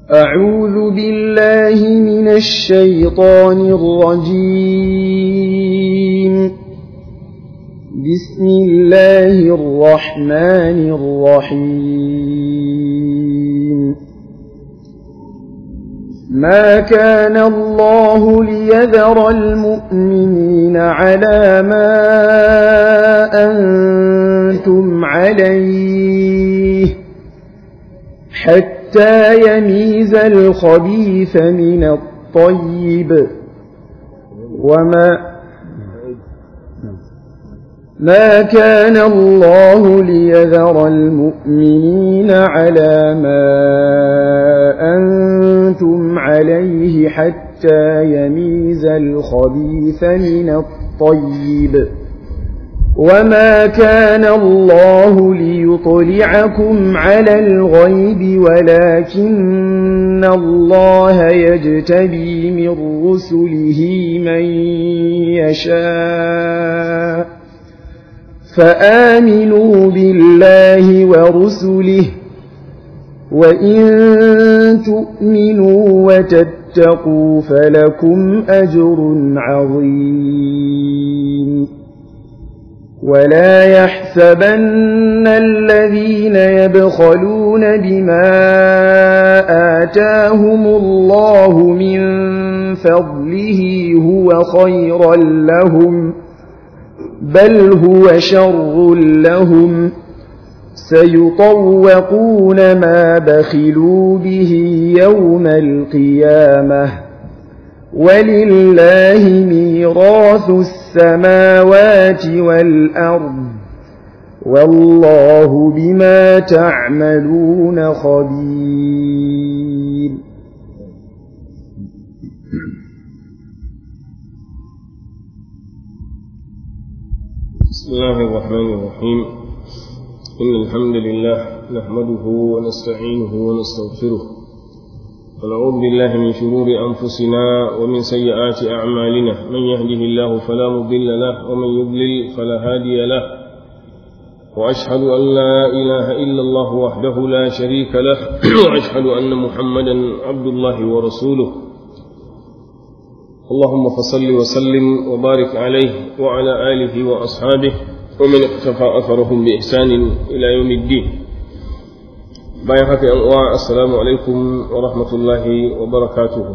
أعوذ بالله من الشيطان الرجيم بسم الله الرحمن الرحيم ما كان الله ليذر المؤمنين على ما أنتم عليه حتى يميز الخبيث من الطيب وما ما كان الله ليذر المؤمنين على ما أنتم عليه حتى يميز الخبيث من الطيب وما كان الله ليطلعكم على الغيب ولكن الله يجتبي من رسله من يشاء فآمنوا بالله ورسله وإن تؤمنوا وتتقوا فلكم أجر عظيم ولا يحسبن الذين يبخلون بما آتاهم الله من فضله هو خيرا لهم بل هو شر لهم سيطوقون ما بخلوا به يوم القيامة ولله ميراث السماوات والأرض والله بما تعملون خبير بسم الله الرحمن الرحيم إن الحمد لله نحمده ونستعينه ونستغفره ونعوذ بالله من شرور أنفسنا ومن سيئات أعمالنا من يهده الله فلا مضل له ومن يضلل فلا هادي له وأشهد أن لا إله إلا الله وحده لا شريك له وأشهد أن محمدا عبد الله ورسوله اللهم فصل وسلم وبارك عليه وعلى آله وأصحابه ومن اقتفى أثرهم بإحسان إلى يوم الدين bayan haka yan uwa assalamu alaikum wa rahmatullahi wa barakatuhu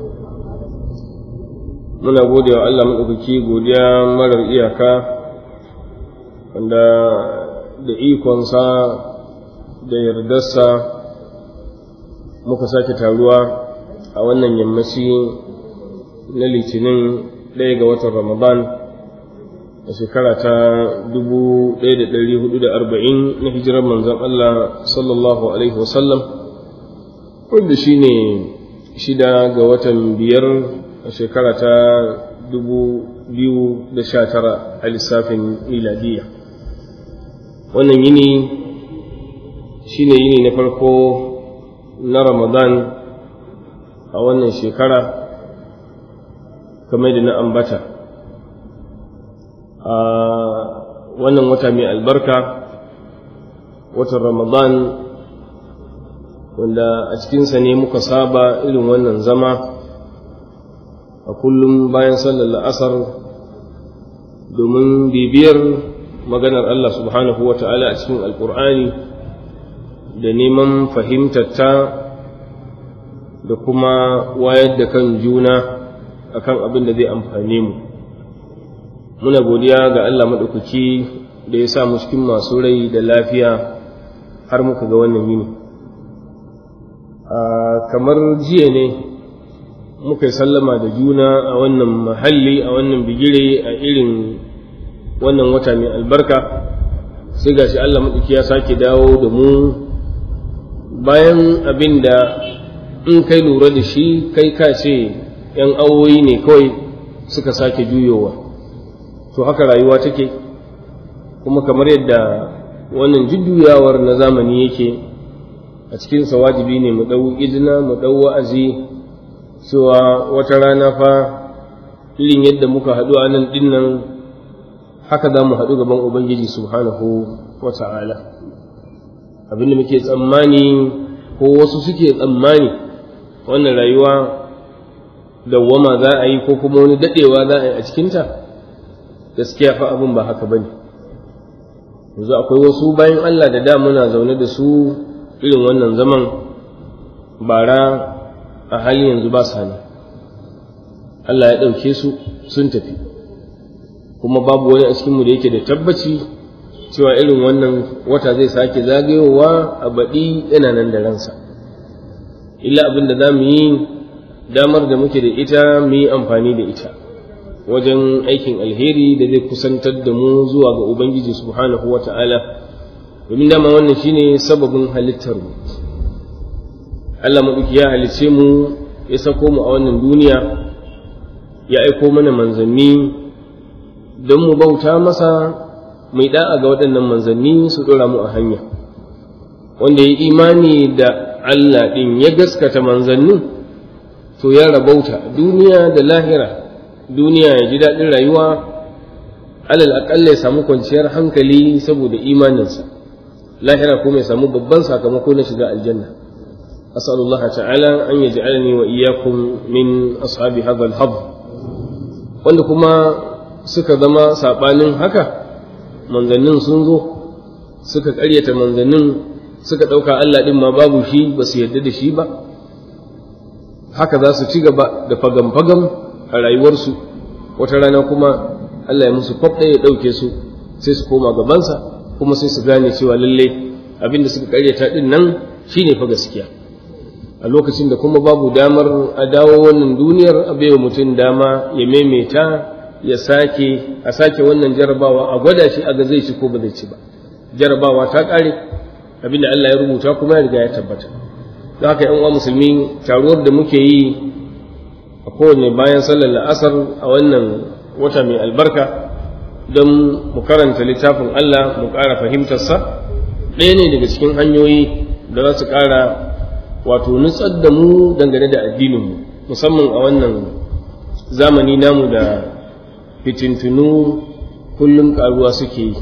muna gode wa Allah maɗaukaki godiya marar iyaka wanda da ikonsa da yardarsa muka sake taruwa a wannan yammaci na litinin ɗaya ga watan ramadan a shekara ta dubu ɗaya da ɗari hudu da arba'in na hijirar manzon Allah sallallahu Alaihi wasallam wanda shi ne shida ga watan biyar a shekara ta dubu biyu da sha tara a lissafin miladiya wannan yini shi ne yini na farko na ramadan a wannan shekara kamar da na ambata a wannan wata mai albarka watan ramadan wanda a cikinsa ne muka saba irin wannan zama a kullum bayan sallar la'asar domin bibiyar maganar Allah subhanahu wa ta'ala a cikin alkur'ani da neman fahimtarta da kuma wayar da kan juna akan abin da zai amfane mu muna godiya ga Allah maɗaukaki da ya sa mu cikin masu rai da lafiya har muka ga wannan yini kamar jiya ne muka yi sallama da juna a wannan mahalli a wannan bigire a irin wannan wata mai albarka sai gashi Allah maɗauki ya sake dawo da mu bayan abin da in kai lura da shi kai ka ce ‘yan awoyi ne kawai suka sake juyowa to haka rayuwa take kuma kamar yadda wannan jujjuyawar na zamani yake a cikinsa wajibi ne mu ɗau izina mu ɗau wa'azi cewa wata rana fa irin yadda muka haɗu a nan ɗin nan haka za mu haɗu gaban ubangiji subhanahu wa ta'ala abinda muke tsammani ko wasu suke tsammani wannan rayuwa dawwama za a yi ko kuma wani daɗewa za a yi a cikinta gaskiya fa abin ba haka ba ne yanzu akwai wasu bayan Allah da da muna zaune da su irin wannan zaman bara a hali yanzu ba sa nan Allah ya ɗauke su sun tafi kuma babu wani a cikinmu da yake da tabbaci cewa irin wannan wata zai sake zagayowa a baɗi yana nan da ransa illa abin da za mu yi damar da muke da ita mu yi amfani da ita wajen aikin alheri da zai kusantar da mu zuwa ga Ubangiji subhanahu wa ta'ala, domin dama wannan shine sababin halittar mu. Allah maɗuki ya halice mu ya sako mu a wannan duniya, ya aiko mana manzanni don mu bauta masa mai da'a ga waɗannan manzanni su ɗora mu a hanya. Wanda ya imani da Allah ɗin ya gaskata manzannin, to ya rabauta duniya da lahira. duniya ya ji daɗin rayuwa alal aƙalla ya samu kwanciyar hankali saboda imaninsa lahira kuma ya samu babban sakamako na shiga aljanna asalullah ta'ala an yaj'alani wa iyyakum min ashabi hadha al wanda kuma suka zama sabanin haka manzannin sun zo suka ƙaryata manzannin suka ɗauka Allah ɗin ma babu shi ba su yarda da shi ba haka za su ci gaba da fagam-fagam a rayuwarsu wata rana kuma Allah ya musu kwaf ɗaya ya ɗauke su sai su koma gabansa kuma sai su gane cewa lalle abin da suka karyata ɗin nan shine fa gaskiya a lokacin da kuma babu damar a dawo wannan duniyar a baiwa mutum dama ya maimaita ya sake a sake wannan jarabawa a gwada shi a ga zai ci ko ba zai ci ba jarabawa ta ƙare abin da Allah ya rubuta kuma ya riga ya tabbata don haka yan uwa musulmi taruwar da muke yi a kowane bayan sallar la'asar a wannan wata mai albarka don mu karanta littafin Allah mu ƙara fahimtarsa ɗaya ne daga cikin hanyoyi da za su ƙara wato nutsar da mu dangane da addininmu musamman a wannan zamani namu da fitintunu kullum ƙaruwa suke yi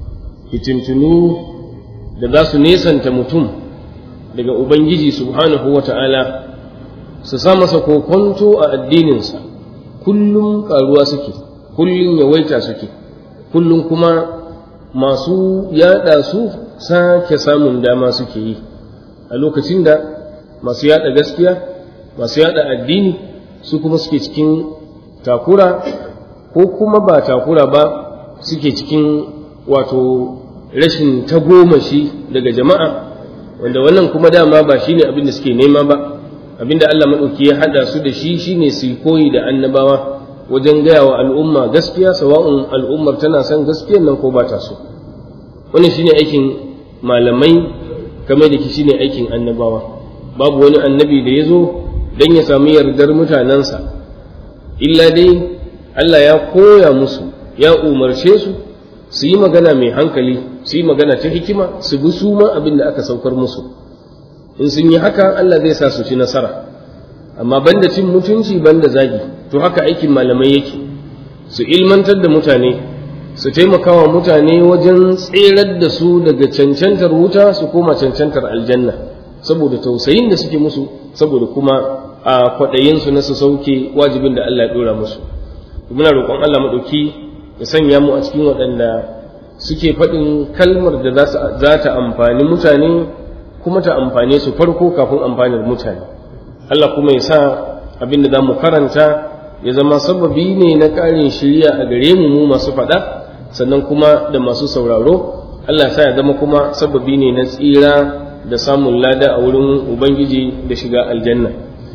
fitintunu da za su nesanta mutum daga ubangiji subhanahu wa ta'ala su sa masa kokonto a addininsa kullum karuwa suke kullum yawaita suke kullum kuma masu yada su sake samun dama suke yi a lokacin da masu yada gaskiya masu yada addini su kuma suke cikin takura ko kuma ba takura ba suke cikin wato rashin tagomashi daga jama'a wanda wannan kuma dama ba shine abin da suke nema ba abinda Allah maɗauki ya haɗa su da shi shine su koyi da annabawa wajen gaya wa al'umma gaskiya sawa'un al'ummar tana son gaskiyar nan ko ba ta so wannan shine aikin malamai kamar da shine aikin annabawa babu wani annabi da ya zo don ya sami yardar mutanensa illa dai Allah ya koya musu ya umarce su su yi magana mai hankali su yi magana ta hikima su bi su ma abin da aka saukar musu in sun yi haka Allah zai sa su ci nasara amma banda cin mutunci banda zagi to haka aikin malamai yake su ilmantar da mutane su taimakawa mutane wajen tserar da su daga cancantar wuta su koma cancantar aljanna saboda tausayin da suke musu saboda kuma a kwaɗayinsu na su sauke wajibin da Allah ya ɗora musu muna roƙon Allah maɗauki ya sanya mu a cikin waɗanda suke faɗin kalmar da za ta amfani mutane kuma ta amfane su farko kafin amfanin mutane Allah kuma ya sa abin da za mu karanta ya zama sababi ne na ƙarin shirya a gare mu mu masu faɗa sannan kuma da masu sauraro Allah sa ya zama kuma sababi ne na tsira da samun lada a wurin Ubangiji da shiga aljanna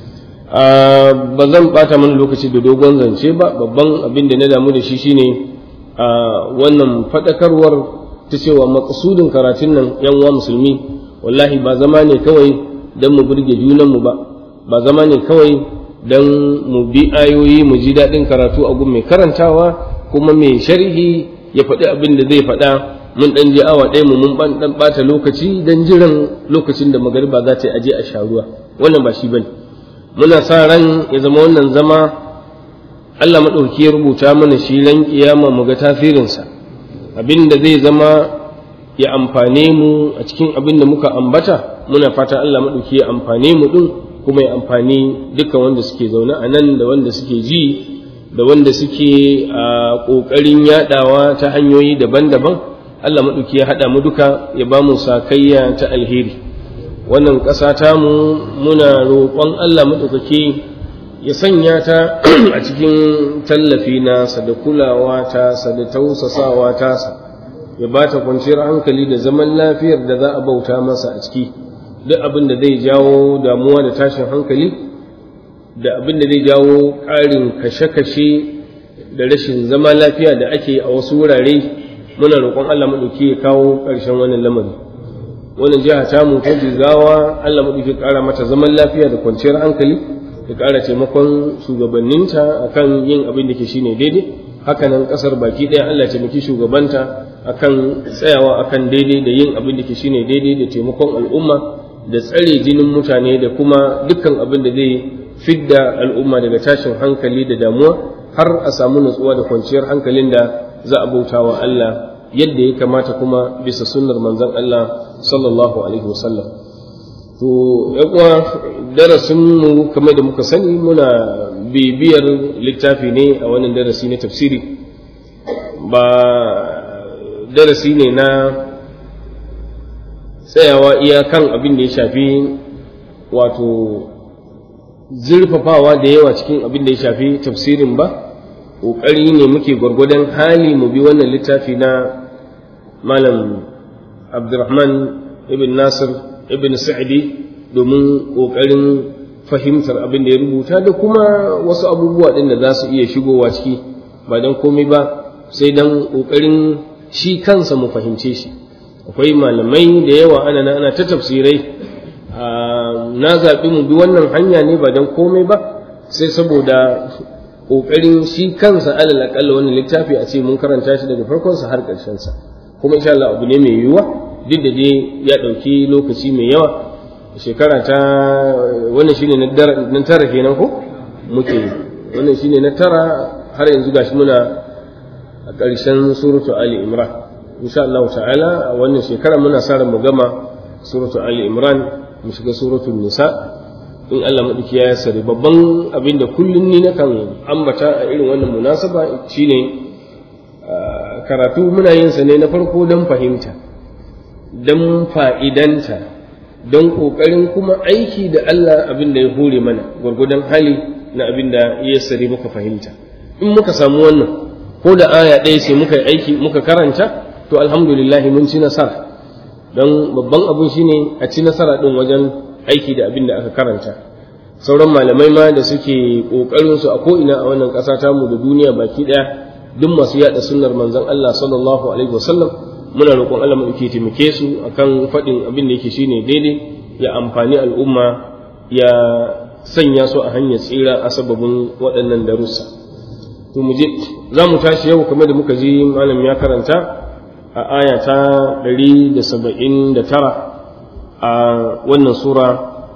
ba zan ɓata mana lokaci da dogon zance ba babban abin da na damu da shi shine wannan faɗakarwar ta cewa maƙasudin karatun nan yan uwa musulmi wallahi ba zama ne kawai don mu burge junanmu ba ba zama ne kawai don mu bi ayoyi mu ji daɗin karatu a gun mai karantawa kuma mai sharhi ya faɗi abin da zai faɗa mun ɗan je awa ɗaya mu mun ɗan ɓata lokaci don jiran lokacin da magariba za ta yi aje a sha ruwa wannan ba shi bane muna sa ran ya zama wannan zama Allah maɗauki ya rubuta mana shi ran kiyama mu ga tasirinsa abin da zai zama ya amfane mu a cikin abin da muka ambata muna fata Allah maɗauki ya amfane mu ɗin kuma ya amfani dukkan wanda suke zaune a nan da wanda suke ji da wanda suke a ƙoƙarin yaɗawa ta hanyoyi daban-daban Allah maɗauki ya haɗa mu duka ya ba mu sakayya ta alheri wannan ƙasa tamu muna roƙon Allah maɗaukaki ya sanya ta a cikin tallafi nasa da kulawa tasa da tausasawa tasa ya ba ta kwanciyar hankali da zaman lafiyar da za a bauta masa a ciki duk abin da zai jawo damuwa da tashin hankali da abin da zai jawo ƙarin kashe-kashe da rashin zama lafiya da ake a wasu wurare muna roƙon Allah maɗauki ya kawo ƙarshen wannan lamari wannan jiha ta mu ta jigawa Allah maɗauki ƙara mata zaman lafiya da kwanciyar hankali ya ƙara taimakon shugabanninta akan yin abin da ke shine daidai hakanan ƙasar baki ɗaya Allah taimaki shugabanta akan tsayawa akan daidai da yin abin da ke shine daidai da taimakon al'umma da tsare jinin mutane da kuma dukkan abin da zai fidda al'umma daga tashin hankali da damuwa har a samu nutsuwa da kwanciyar hankalin da za a bauta wa Allah yadda ya kamata kuma bisa sunnar manzon Allah sallallahu alaihi wasallam to uwa darasin mu kamar da muka sani muna bibiyar littafi ne a wannan darasi na tafsiri ba darasi ne na tsayawa iyakan abin da ya shafi wato zurfafawa da yawa cikin abin da ya shafi tafsirin ba ƙoƙari ne muke gwargwadon hali mu bi wannan littafi na malam abdurrahman ibn nasir ibn sa'idi domin ƙoƙarin fahimtar abin da ya rubuta da kuma wasu abubuwa ɗin da za su iya shigowa ciki ba don komai ba sai don ƙoƙarin shi kansa mu fahimce shi akwai malamai da yawa ana ana ta tafsirai na zaɓi mu bi wannan hanya ne ba don komai ba sai saboda ƙoƙarin shi kansa alal aƙalla wannan littafi a ce mun karanta shi daga farkonsa har ƙarshensa kuma insha Allah abu ne mai yiwuwa duk da dai ya ɗauki lokaci mai yawa shekara ta wannan shine na tara kenan ko muke wannan shine na tara har yanzu gashi muna a ƙarshen suratu Ali Imran insha Allah ta'ala a wannan shekara muna sa ran mu gama suratu Ali Imran mu shiga suratul Nisa in Allah maɗauki ya sare babban abin da kullum ni nakan ambata a irin wannan munasaba shine karatu muna yin sa ne na farko don fahimta don fa'idanta don ƙoƙarin kuma aiki da Allah abin da ya hore mana gwargwadon hali na abin da ya sare muka fahimta in muka samu wannan ko da aya ɗaya sai muka aiki muka karanta to alhamdulillah mun ci nasara don babban abin shine a ci nasara ɗin wajen aiki da abin da aka karanta sauran malamai ma da suke ƙoƙarin su a ko'ina a wannan ƙasa tamu da duniya baki ɗaya duk masu yaɗa sunnar manzon Allah sallallahu alaihi wasallam muna roƙon Allah mu ke taimake su akan faɗin abin da yake shine daidai ya amfani al'umma ya sanya su a hanyar tsira a sababin waɗannan darussa to mu je za mu tashi yau kamar da muka ji malam ya karanta a aya ta 179 a wannan sura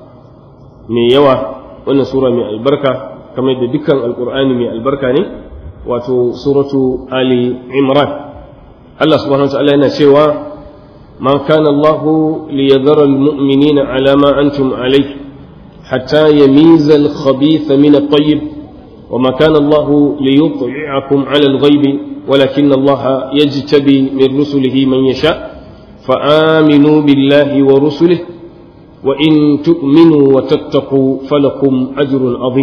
mai yawa wannan sura mai albarka kamar da dukkan alkur'ani mai albarka ne wato suratu ali imran Allah subhanahu wa ta'ala yana cewa ma kana Allah liyadhara almu'minina ala ma antum alayh hatta yamiza al-khabitha min at-tayyib وما كان الله ليطلعكم على الغيب ولكن الله يجتبي من رسله من يشاء فآمنوا بالله ورسله وإن تؤمنوا وتتقوا فلكم أجر عظيم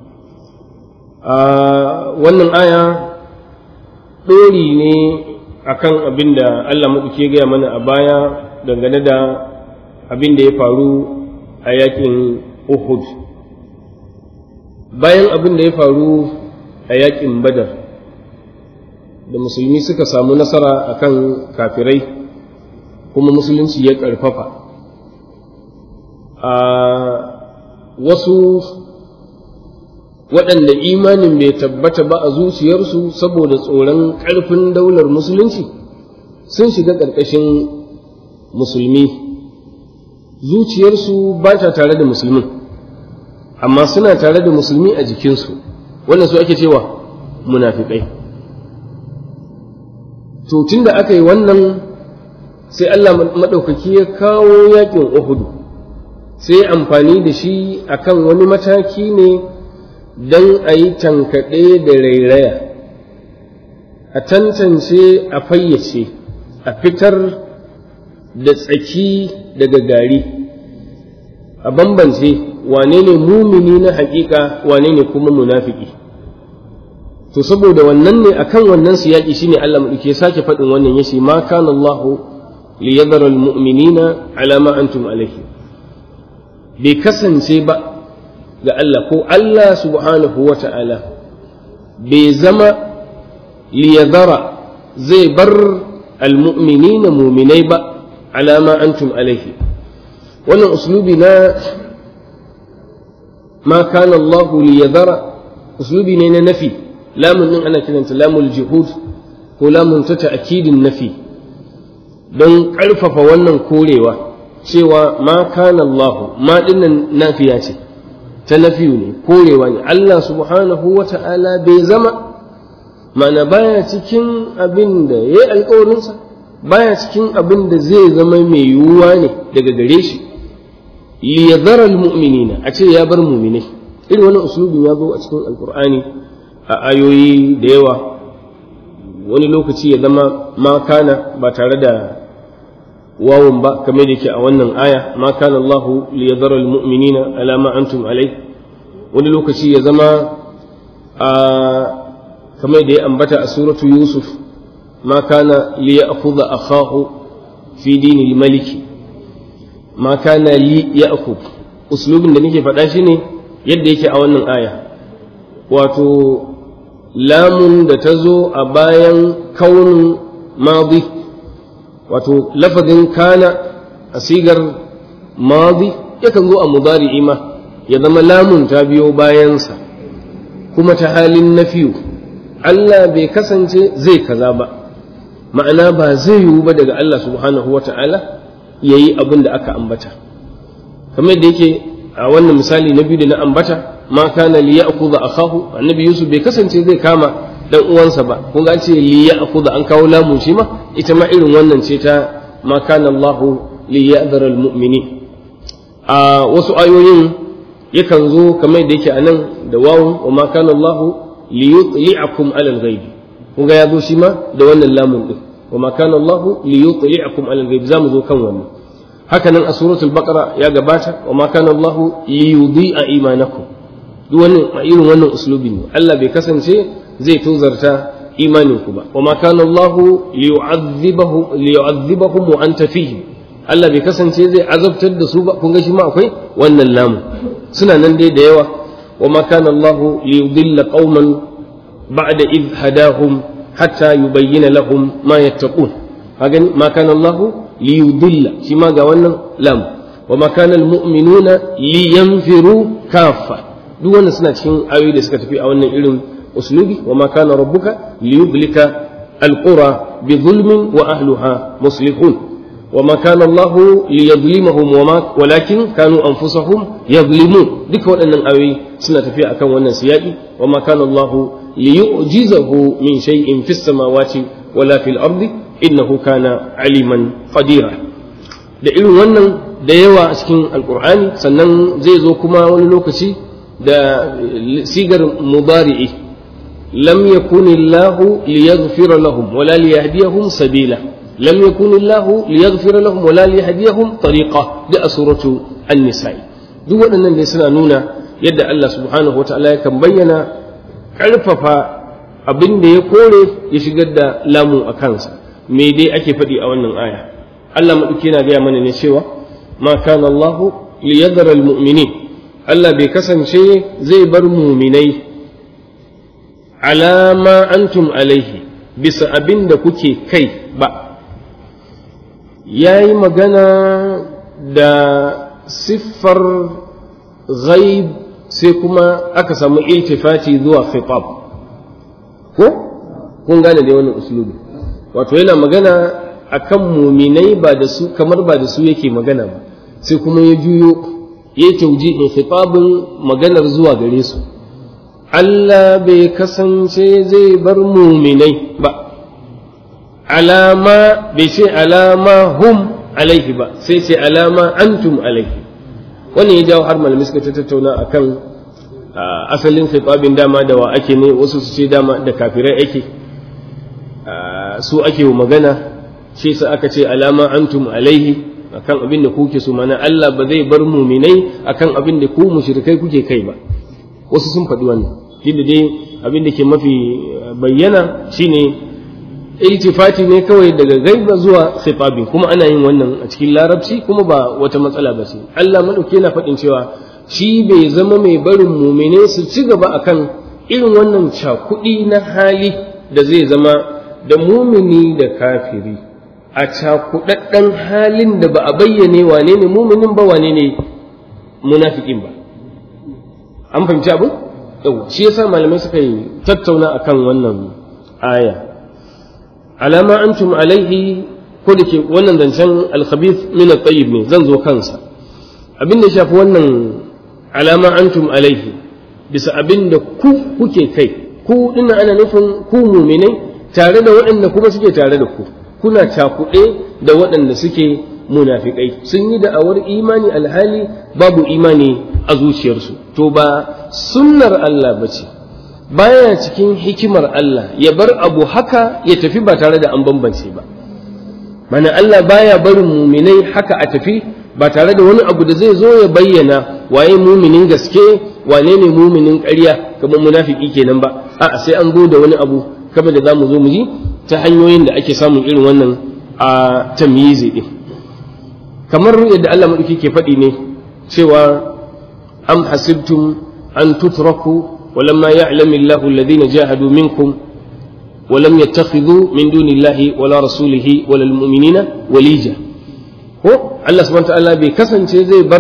wannan aya ɗori ne akan abin da Allah maɗauki ya gaya mana a baya dangane da abin da ya faru a yakin Uhud bayan abin da ya faru a yakin Badar da musulmi suka samu nasara akan kafirai kuma musulunci ya ƙarfafa a wasu waɗanda imanin bai tabbata ba a zuciyarsu saboda tsoron ƙarfin daular musulunci sun shiga ƙarƙashin musulmi zuciyarsu ba ta tare da musulmin amma suna tare da musulmi a jikinsu wannan su ake cewa munafiƙai to tun da aka yi wannan sai Allah maɗaukaki ya kawo yaƙin Uhudu sai amfani da shi akan wani mataki ne don a yi tankaɗe da rairaya a tantance a fayyace a fitar da tsaki daga gari a bambance wane ne mumini na haƙiƙa wane ne kuma munafiki to saboda wannan ne akan wannan siyaki shine Allah madauke sake faɗin wannan yace ma kana Allah li yadhara almu'minina ala ma antum alayhi bai kasance ba ga Allah ko Allah subhanahu wa ta'ala bai zama li yadhara zai bar almu'minina muminai ba ala ma antum alayhi wannan uslubi na ma kana Allah li yadhara uslubi ne na nafi lamun din ana kiranta lamul juhud ko lamun ta ta'kidin nafi don ƙarfafa wannan korewa cewa ma kana Allah ma dinnan nafiya ce ta nafiyu ne korewa ne Allah subhanahu wa ta'ala bai zama ma'ana baya cikin abin da ya yi alkawarinsa baya cikin abin da zai zama mai yiwuwa ne daga gare shi liyadhara almu'minina a ce ya bar mu'minai irin wannan uslubin ya zo a cikin alqur'ani a ayoyi da yawa wani lokaci ya zama ma kana ba tare da wawun ba kamar da yake a wannan aya ma kana Allah liyadhara almu'minina ala ma antum alai wani lokaci ya zama a kamar da ya ambata a suratu yusuf ma kana liya'khudha akhahu fi dinil maliki ma kana li ya'khudh uslubin da nake faɗa shi ne yadda yake a wannan aya wato lamun da ta zo a bayan kaunin madi wato lafazin kana a sigar madi yakan zo a mudari'i ma ya zama lamun ta biyo bayansa kuma ta halin nafiyu Allah bai kasance zai kaza ba ma'ana ba zai yiwu ba daga Allah subhanahu wa ta'ala ya yi abin da aka ambata kamar da yake a wannan misali na biyu da na ambata ma kana li ya'khudha akahu annabi yusuf bai kasance zai kama dan uwansa ba kun ga ce li ya'khudha an kawo lamun shi ma ita ma irin wannan ce ta ma kana Allah li ya'dhara almu'minin a wasu ayoyin yakan zo kamar da yake anan da wawun wa ma kana Allah li yutli'akum ala al-ghaib kun ga ya zo shi ma da wannan lamun din wa ma kana Allah li yutli'akum ala al-ghaib zamu zo kan wannan haka nan a suratul baqara ya gabata wa ma kana Allah li yudhi'a imanakum duk wannan a irin wannan uslubi ne Allah bai kasance zai tozarta imanin ku ba wa ma kana Allah li yu'adhibahum li yu'adhibahum wa anta fihim Allah bai kasance zai azabtar da su ba kun ga shi ma akwai wannan lamu suna nan dai da yawa wa ma kana Allah li yudilla qauman ba'da id hadahum hatta yubayyana lahum ma yattaqun kaga ma kana Allah li yudilla shi ma ga wannan lam wa ma kana almu'minuna li yanfiru kaffa duk wannan suna cikin ayoyi da suka tafi a wannan irin uslubi wa ma kana rabbuka li yudlika alqura bi zulmin wa ahliha muslihun وما كان الله ليظلمهم وما ولكن كانوا انفسهم يظلمون ديك waɗannan ayoyi suna tafiya akan wannan siyaki وما كان الله ليعجزه من شيء في السماوات ولا في الأرض إنه كان عليما قديرا da irin wannan da yawa a cikin alkur'ani sannan zai zo kuma wani lokaci da sigar mubari'i lam yakun illahu liyaghfira lahum wala liyahdiyahum sabila lam yakun illahu liyaghfira lahum wala liyahdiyahum tariqa da suratu an-nisa duk waɗannan dai suna nuna yadda Allah subhanahu wataala yakan bayyana ƙarfafa abin da ya kore ya shigar da lamu a kansa me dai ake faɗi a wannan aya Allah maɗauki na gaya mana ne cewa ma kana Allahu liyadhara almu'minin Allah bai kasance zai bar muminai alama antum alaihi bisa abin da kuke kai ba ya yi magana da siffar ghaib sai kuma aka samu iltifati zuwa khitab ko kun gane da wannan uslubi wato yana magana akan muminai ba da su kamar ba da su yake magana ba sai kuma ya juyo ya tauji in khitabin maganar zuwa gare su Allah bai kasance zai bar muminai ba alama bai ce alama hum alaihi ba sai ce alama antum alaihi wannan ya jawo har malamai suka tattauna akan asalin khitabin dama da wa ake ne wasu su ce dama da kafirai ake su ake wa magana shi sa aka ce alama antum alaihi akan abin da kuke so mana Allah ba zai bar muminai akan abin da ku mushrikai kuke kai ba wasu sun faɗi wannan duk dai abin da ke mafi bayyana shine iltifati ne kawai daga gaiba zuwa khitabi kuma ana yin wannan a cikin larabci kuma ba wata matsala ba ce Allah madauki yana faɗin cewa shi bai zama mai barin mumine su ci gaba akan irin wannan cakuɗi na hali da zai zama da mumini da kafiri a cakuɗaɗɗen halin da ba a bayyane wane ne muminin ba wane ne munafikin ba an fahimci abu yau shi yasa malamai suka yi tattauna akan wannan aya alama antum alaihi ko da ke wannan zancen alkhabith min at-tayyib ne zan zo kansa abin da shafi wannan alama antum alaihi bisa abin da ku kuke kai ku dinna ana nufin ku muminai tare da waɗanda kuma suke tare da ku kuna cakuɗe da waɗanda suke munafikai sun yi da'awar imani alhali babu imani a zuciyarsu to ba sunnar Allah ba ce baya cikin hikimar Allah ya bar abu haka ya tafi ba tare da an bambance ba mana Allah baya barin muminai haka a tafi ba tare da wani abu da zai zo ya bayyana waye muminin gaske wane ne muminin ƙarya kamar munafiki kenan ba a'a sai an zo da wani abu kamar da zamu zo mu ji ta hanyoyin da ake samun irin wannan a tamyizi din kamar yadda Allah madauki ke faɗi ne cewa am hasibtum an tutraku ولما يعلم الله الذين جاهدوا منكم ولم يتخذوا من دون الله ولا رسوله ولا المؤمنين وليجا ko Allah subhanahu ta'ala bai kasance zai bar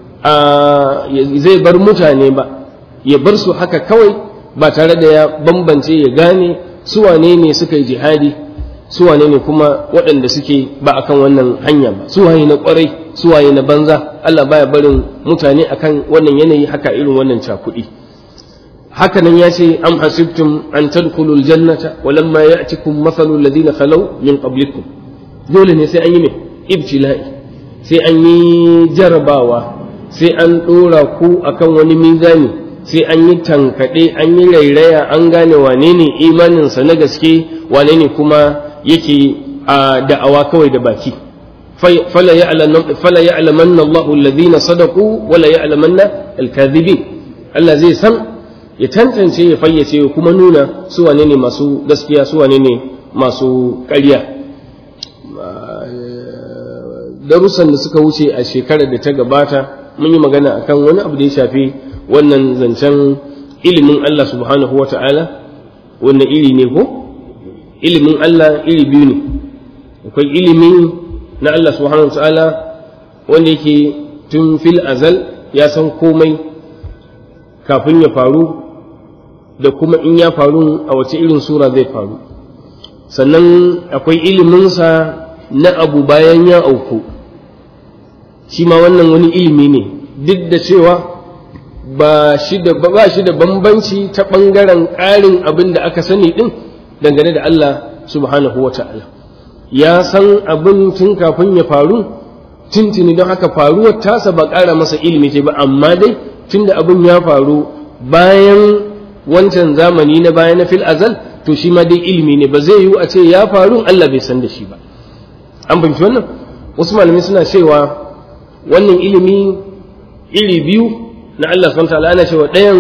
zai bar mutane ba ya bar su haka kawai ba tare da ya bambance ya gane su wane ne suka yi jihadi su wane ne kuma waɗanda suke ba akan wannan hanya ba su waye na kwarai su waye na banza Allah baya barin mutane akan wannan yanayi haka irin wannan cakuɗi haka nan ya ce am hasibtum an tadkhulu aljannata wa lamma ya'tikum mathalu alladhina khalaw min qablikum dole ne sai an yi me ibtila'i sai an yi jarabawa sai an dora ku akan wani mizani sai an yi tankade an yi rairaya an gane wane ne imanin sa na gaske wane ne kuma yake a da'awa kawai da baki fala ya'lamanna Allahu alladhina sadaqu wala ya'lamanna al-kadhibin Allah zai san ya tantance ya fayyace ya kuma nuna su wane ne masu gaskiya su wane ne masu ƙarya darussan da suka wuce a shekarar da ta gabata mun yi magana akan wani abu da ya shafi wannan zancen ilimin Allah subhanahu wa ta'ala wanne iri ne ko ilimin Allah iri biyu ne akwai ilimi na Allah subhanahu wa ta'ala wanda yake tun fil azal ya san komai kafin ya faru da kuma in ya faru a wace irin sura zai faru sannan akwai iliminsa na abu bayan ya auku shi ma wannan wani ilimi ne duk da cewa ba shi da ba shi da bambanci ta ɓangaren ƙarin abin da aka sani ɗin dangane da Allah subhanahu wa ta'ala ya san abin tun kafin ya faru tuntuni don haka faruwar tasa ba ƙara masa ilimi ce ba amma dai tunda abin ya faru bayan wancan zamani na baya na fil azal to shi ma dai ilimi ne ba zai yiwu a ce ya faru Allah bai san da shi ba an fahimci wannan wasu malamai suna cewa wannan ilimi iri biyu na Allah subhanahu ta'ala ana cewa ɗayan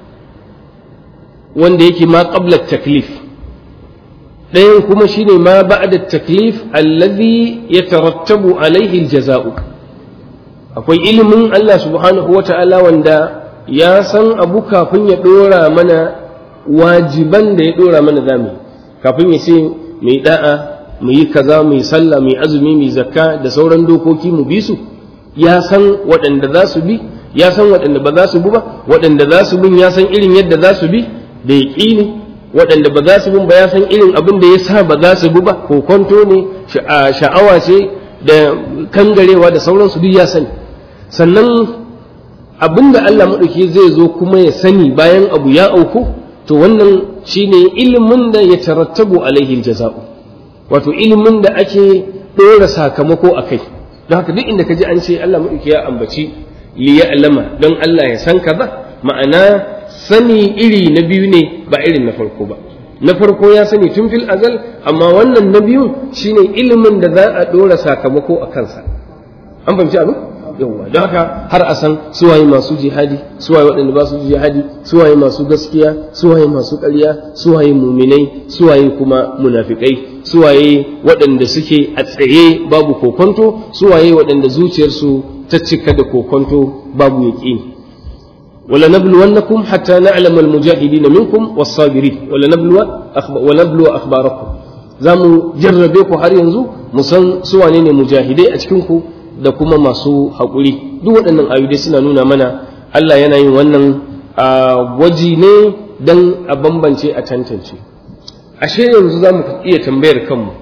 wanda yake ma qabla taklif ɗayan kuma shine ma ba'da taklif allazi yatarattabu alaihi aljaza'u akwai ilimin Allah subhanahu wata'ala wanda ya san abu kafin ya ɗora mana wajiban da ya ɗora mana zamu kafin ya ce mai da'a mu yi kaza mu yi sallah mu yi azumi mu yi zakka da sauran dokoki mu bi su ya san waɗanda za su bi ya san waɗanda ba za su bi ba waɗanda za su bin ya san irin yadda za su bi da ya ƙini waɗanda ba za su bin ba ya san irin abin da ya sa ba za su bi ba ko kwanto ne sha'awa ce da kangarewa da sauransu duk ya sani sannan abin da Allah maɗauki zai zo kuma ya sani bayan abu ya auku to wannan shine ilimin da ya tarattabu alaihi jaza'u wato ilimin da ake ɗora sakamako a kai don haka duk inda ka ji an ce Allah maɗauki ya ambaci liya'lama don Allah ya san kaza ma'ana sani iri na biyu ne ba irin na farko ba na farko ya sani tun fil azal amma wannan na biyun shine ilimin da za a dora sakamako a kansa an fahimci abin yawwa don haka har a san suwaye masu jihadi suwaye waɗanda ba su jihadi suwaye masu gaskiya suwaye masu ƙarya suwaye muminai suwaye kuma munafikai suwaye waɗanda suke a tsaye babu kokonto suwaye waɗanda zuciyarsu ta cika da kokonto babu yaƙini wala nabluwannakum hatta na'lama almujahidin minkum was-sabirin wala nabluwa wala nabluwa akhbarakum zamu jarrabe ku har yanzu mu san suwane ne mujahidai a cikin ku da kuma masu haƙuri duk waɗannan ayoyi suna nuna mana Allah yana yin wannan gwaji ne don a bambance a tantance ashe yanzu za mu iya tambayar kanmu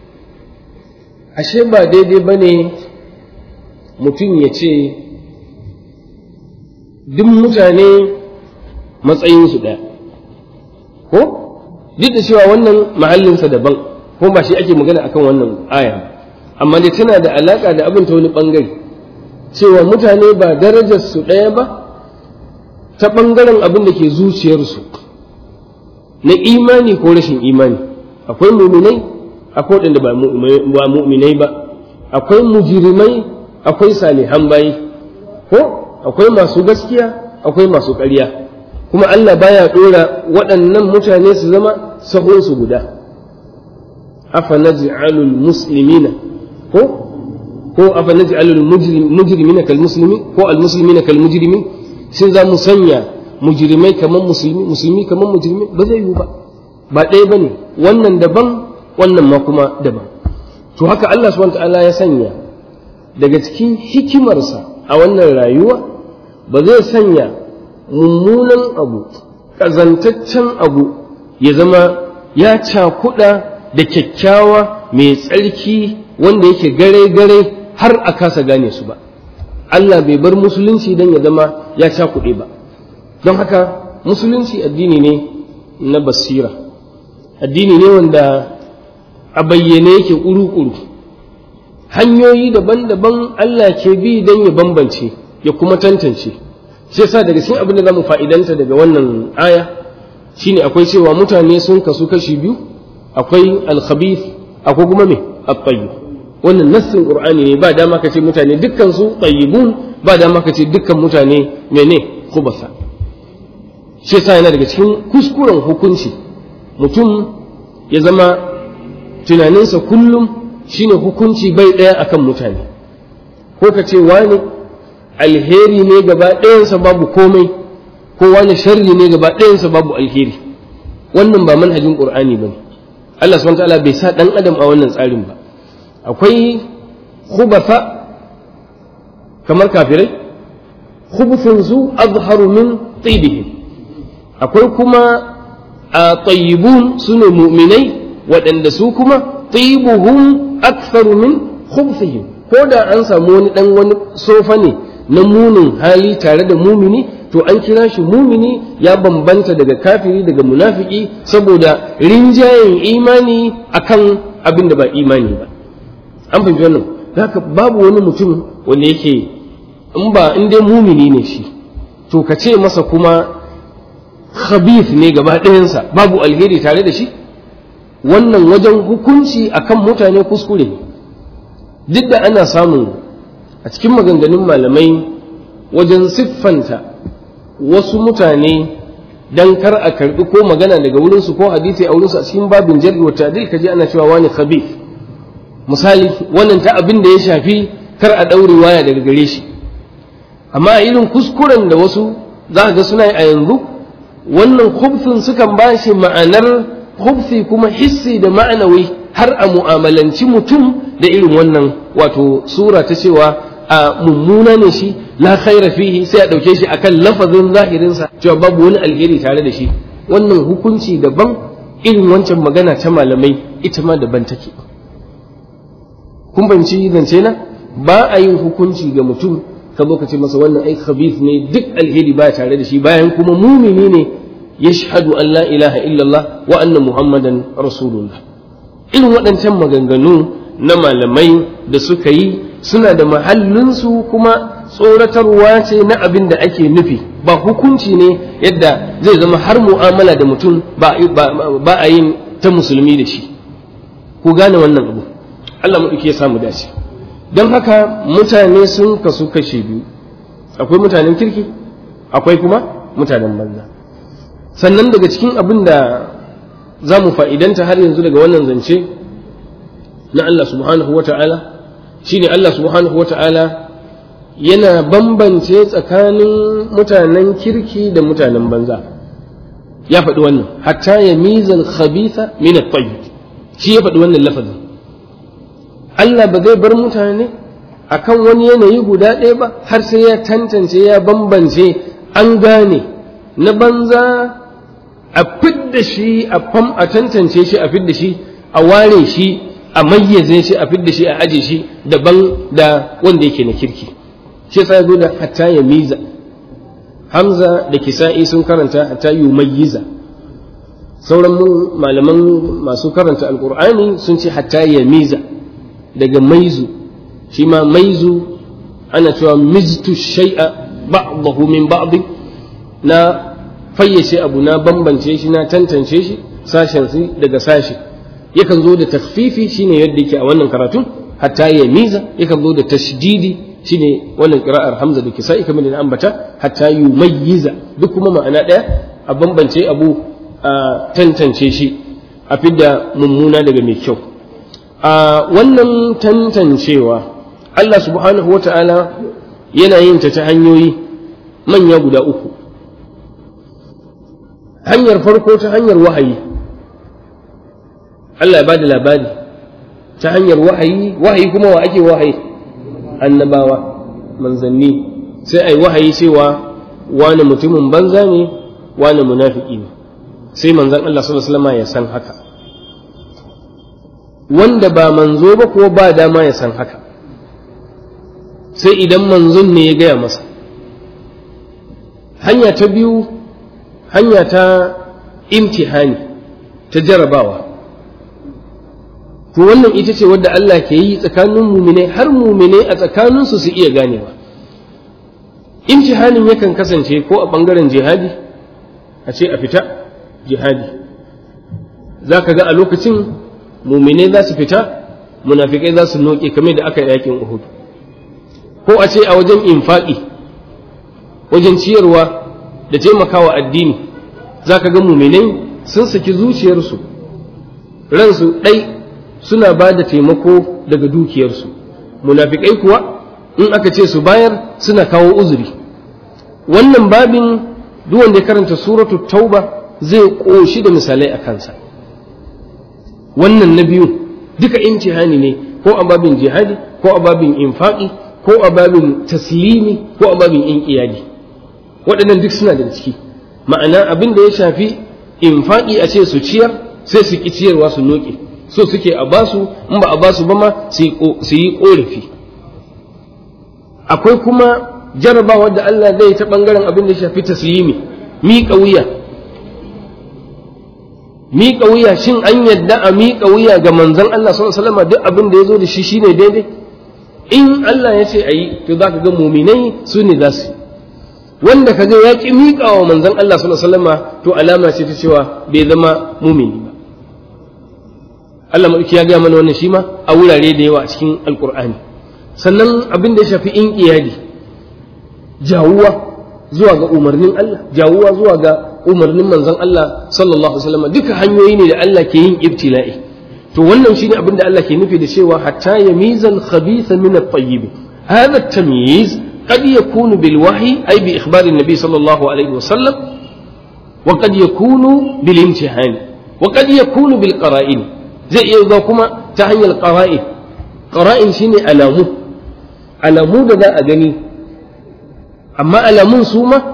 ashe ba daidai ba ne mutum ya ce duk mutane matsayinsu ɗaya ko duk da cewa wannan mahallinsa daban ko ba shi ake magana akan wannan aya amma dai tana da alaƙa da abin ta wani ɓangare cewa mutane ba darajarsu ɗaya ba ta ɓangaren abin da ke zuciyarsu na imani ko rashin imani akwai muminai akwai waɗanda ba muminai ba akwai mujirimai akwai salihan bayi ko akwai masu gaskiya akwai masu ƙarya kuma Allah baya ɗora waɗannan mutane su zama sahunsu guda afa naj'alul muslimina ko ko afa naj'alul mujrimina kal muslimi ko al muslimina kal mujrimin sai za mu sanya mujrimai kaman musulmi musulmi kaman mujrimi ba zai yiwu ba ba ɗaya bane wannan daban wannan ma kuma daban to haka Allah subhanahu ta'ala ya sanya daga cikin hikimarsa a wannan rayuwa ba zai sanya mummunan abu ƙazantaccen abu ya zama ya cakuɗa da kyakkyawa mai tsarki wanda yake gare-gare har a kasa gane su ba Allah bai bar musulunci don ya zama ya cakuɗe ba don haka musulunci addini ne na basira addini ne wanda a bayyane yake ƙuru-ƙuru hanyoyi daban-daban Allah ke bi don ya bambance ya kuma tantance shi yasa daga cikin abin da za mu fa'idanta daga wannan aya shine akwai cewa mutane sun kasu kashi biyu akwai alkhabith akwai kuma me at-tayyib wannan nassin qur'ani ne ba dama kace mutane dukkan su tayyibun ba dama kace dukkan mutane mene khubasa shi yasa yana daga cikin kuskuren hukunci mutum ya zama tunaninsa kullum shine hukunci bai ɗaya akan mutane ko ka ce wani alheri ne gaba ɗayansa babu komai ko wani sharri ne gaba ɗayansa babu alheri wannan ba manhajin qur'ani bane Allah subhanahu ta'ala bai sa dan adam a wannan tsarin ba akwai khubasa kamar kafirai khubutun su azharu min tibihim akwai kuma a tayyibun sune mu'minai waɗanda su kuma tibuhum aktharu min khubthihim ko da an samu wani dan wani sofa ne na munin hali tare da mumini to an kira shi mumini ya bambanta daga kafiri daga munafiki saboda rinjayen imani akan abin da ba imani ba an fahimci wannan haka babu wani mutum wanda yake in ba in dai mumini ne shi to ka ce masa kuma khabith ne gaba ɗayansa babu alheri tare da shi wannan wajen hukunci akan mutane kuskure ne duk da ana samun a cikin maganganun malamai wajen siffanta wasu mutane dan kar a karbi ko magana daga wurinsu ko hadisi a wurinsu a cikin babin jar'i wa ta'dil kaje ana cewa wani khabith misali wannan ta abin da ya shafi kar a daure waya daga gare shi amma irin kuskuren da wasu za ga suna a yanzu wannan khubthun sukan ba shi ma'anar khubthi kuma hissi da ma'anawi har a mu'amalanci mutum da irin wannan wato sura ta cewa a mummuna ne shi la khaira fihi sai a dauke shi akan lafazin zahirinsa cewa babu wani alheri tare da shi wannan hukunci daban irin wancan magana ta malamai ita ma daban take kun banci zance na ba a yin hukunci ga mutum ka zo ka ce masa wannan ai khabith ne duk alheri ba tare da shi bayan kuma mumini ne yashhadu an la ilaha illallah wa anna muhammadan rasulullah irin waɗancan maganganu na malamai da suka yi suna da mahallinsu kuma tsoratarwa ce na abin da ake nufi ba hukunci ne yadda zai zama har mu'amala da mutum ba a yin ta musulmi da shi ku gane wannan abu Allah maɗauki ya samu dace don haka mutane sun kasu kashe biyu akwai mutanen kirki akwai kuma mutanen banza sannan daga cikin abin da za mu fa'idanta har yanzu daga wannan zance na Allah subhanahu wa ta'ala shi ne Allah subhanahu wa ta'ala yana bambance tsakanin mutanen kirki da mutanen banza ya faɗi wannan hatta ya mizan khabitha min at-tayyib shi ya faɗi wannan lafazin Allah ba zai bar mutane akan wani yanayi guda ɗaya ba har sai ya tantance ya bambance an gane na banza a fidda shi a fam a tantance shi a fidda shi a ware shi a mayyaze shi a fidda shi a aje shi daban da wanda yake na kirki shi yasa zo da hatta ya miza hamza da kisa'i sun karanta hatta yumayyiza sauran malaman masu karanta alqur'ani sun ce hatta ya miza daga maizu shi ma maizu ana cewa miztu shay'a ba'dahu min ba'd na fayyace abu na bambance shi na tantance shi sashen su daga sashi yakan zo da takfifi shine yadda yake a wannan karatun hatta ya miza yakan zo da tashdidi shine wannan qira'ar hamza da kisa'i kamar da ambata hatta yumayyiza duk kuma ma'ana daya a bambance abu a tantance shi a fidda mummuna daga mai kyau a wannan tantancewa Allah subhanahu wa ta'ala yana yin ta ta hanyoyi manya guda uku hanyar farko ta hanyar wahayi Allah ya bada labari ta hanyar wahayi wahayi kuma wa ake wahayi annabawa manzanni sai ai wahayi cewa wani mutumin banza ne wani munafiki ne sai manzan Allah sallallahu alaihi wasallam ya san haka wanda ba manzo ba ko ba dama ya san haka sai idan manzon ne ya gaya masa hanya ta biyu hanya ta imtihani ta jarabawa to wannan ita ce wadda Allah ke yi tsakanin mumine har mumine a tsakaninsu su iya ganewa imtihanin yakan kasance ko a ɓangaren jihadi a ce a fita jihadi za ka ga a lokacin mumine za su fita munafikai za su noke kamar da aka yi yakin uhud ko a ce a wajen infaƙi wajen ciyarwa da taimakawa addini za ka ga muminai sun saki zuciyarsu ransu ɗai suna ba da taimako daga dukiyarsu munafikai kuwa in aka ce su bayar suna kawo uzuri wannan babin duk wanda ya karanta suratu tauba zai ƙoshi da misalai a kansa wannan na biyu duka imtihani ne ko a babin jihadi ko a babin infaqi ko a babin taslimi ko a babin inqiyadi waɗannan duk suna da ciki ma'ana abin da ya shafi infaqi a ce su ciyar sai su ki ciyarwa su noke so suke a basu in ba a basu ba ma su yi korafi akwai kuma jarabawa da Allah zai ta bangaren abin da ya shafi taslimi miƙa wuya miƙa wuya shin an yadda a miƙa wuya ga manzon Allah sallallahu alaihi wasallam duk abin da ya zo da shi shine daidai in Allah ya ce a yi to za ka ga muminai su ne za su wanda ka ga ya ƙi miƙa wa manzon Allah sallallahu alaihi wasallam to alama ce ta cewa bai zama mumini ba Allah maɗauki ya gaya mana wannan shi ma a wurare da yawa a cikin alƙur'ani sannan abin da ya shafi in iyali jawuwa zuwa ga umarnin Allah jawuwa zuwa ga umarnin manzon Allah sallallahu alaihi wasallam duka hanyoyi ne da Allah ke yin ibtila'i to wannan shine abin da Allah ke nufi da cewa hatta yamizal khabitha min at-tayyib hadha at-tamyiz qad yakunu bil wahyi ay bi ikhbar an-nabi sallallahu alaihi wasallam wa qad yakunu bil imtihan wa qad yakunu bil qara'in zai iya zuwa kuma ta hanyar qara'in qara'in shine alamu alamu da za a gani amma alamun su ma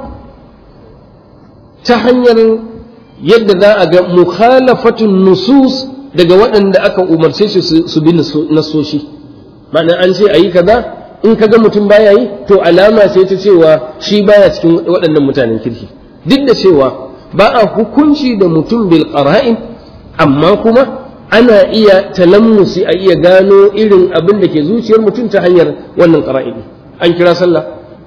ta hanyar yadda za a ga mukhalafatun nusus daga waɗanda aka umarce shi su bi nasoshi ma'ana an ce a yi kaza in ka ga mutum baya yi to alama sai ta cewa shi baya cikin waɗannan mutanen kirki duk da cewa ba a hukunci da mutum bil qara'in amma kuma ana iya talammusi a iya gano irin abin da ke zuciyar mutum ta hanyar wannan qara'in an kira sallah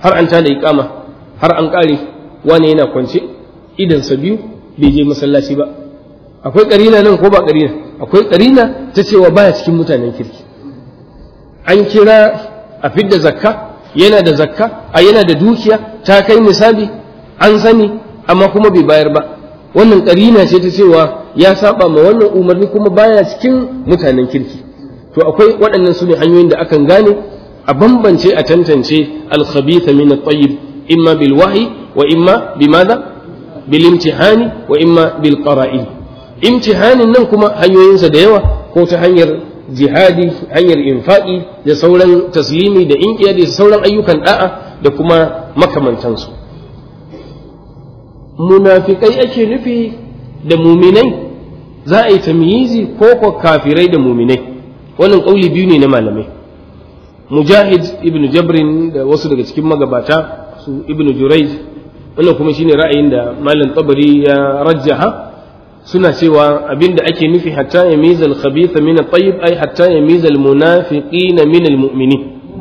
har an tada iqama har an kare wani yana kwance idansa biyu bai je masallaci ba akwai karina nan ko ba karina akwai karina ta cewa baya cikin mutanen kirki an kira a fidda zakka yana da zakka a yana da dukiya ta kai nisabi an sani amma kuma bai bayar ba wannan karina ce ta cewa ya saba ma wannan umarni kuma baya cikin mutanen kirki to akwai waɗannan su ne hanyoyin da akan gane a bambance a tantance al-khabitha min at-tayyib imma bil wahyi wa imma bimadha bil imtihani wa imma bil qara'in imtihanin nan kuma hanyoyinsa da yawa ko ta hanyar jihadi hanyar infaqi da sauran taslimi da inkiya da sauran ayyukan da'a da kuma makamantansu munafikai ake nufi da muminai za a yi tamyizi ko ko kafirai da muminai wannan kauli biyu ne na malamai mujahid ibn jabrin da wasu daga cikin magabata su ibn jurayj wannan kuma shine ra'ayin da malam tabari ya rajjaha suna cewa abinda ake nufi hatta ya mizal khabitha min at-tayyib ay hatta ya mizal munafiqina min al-mu'minin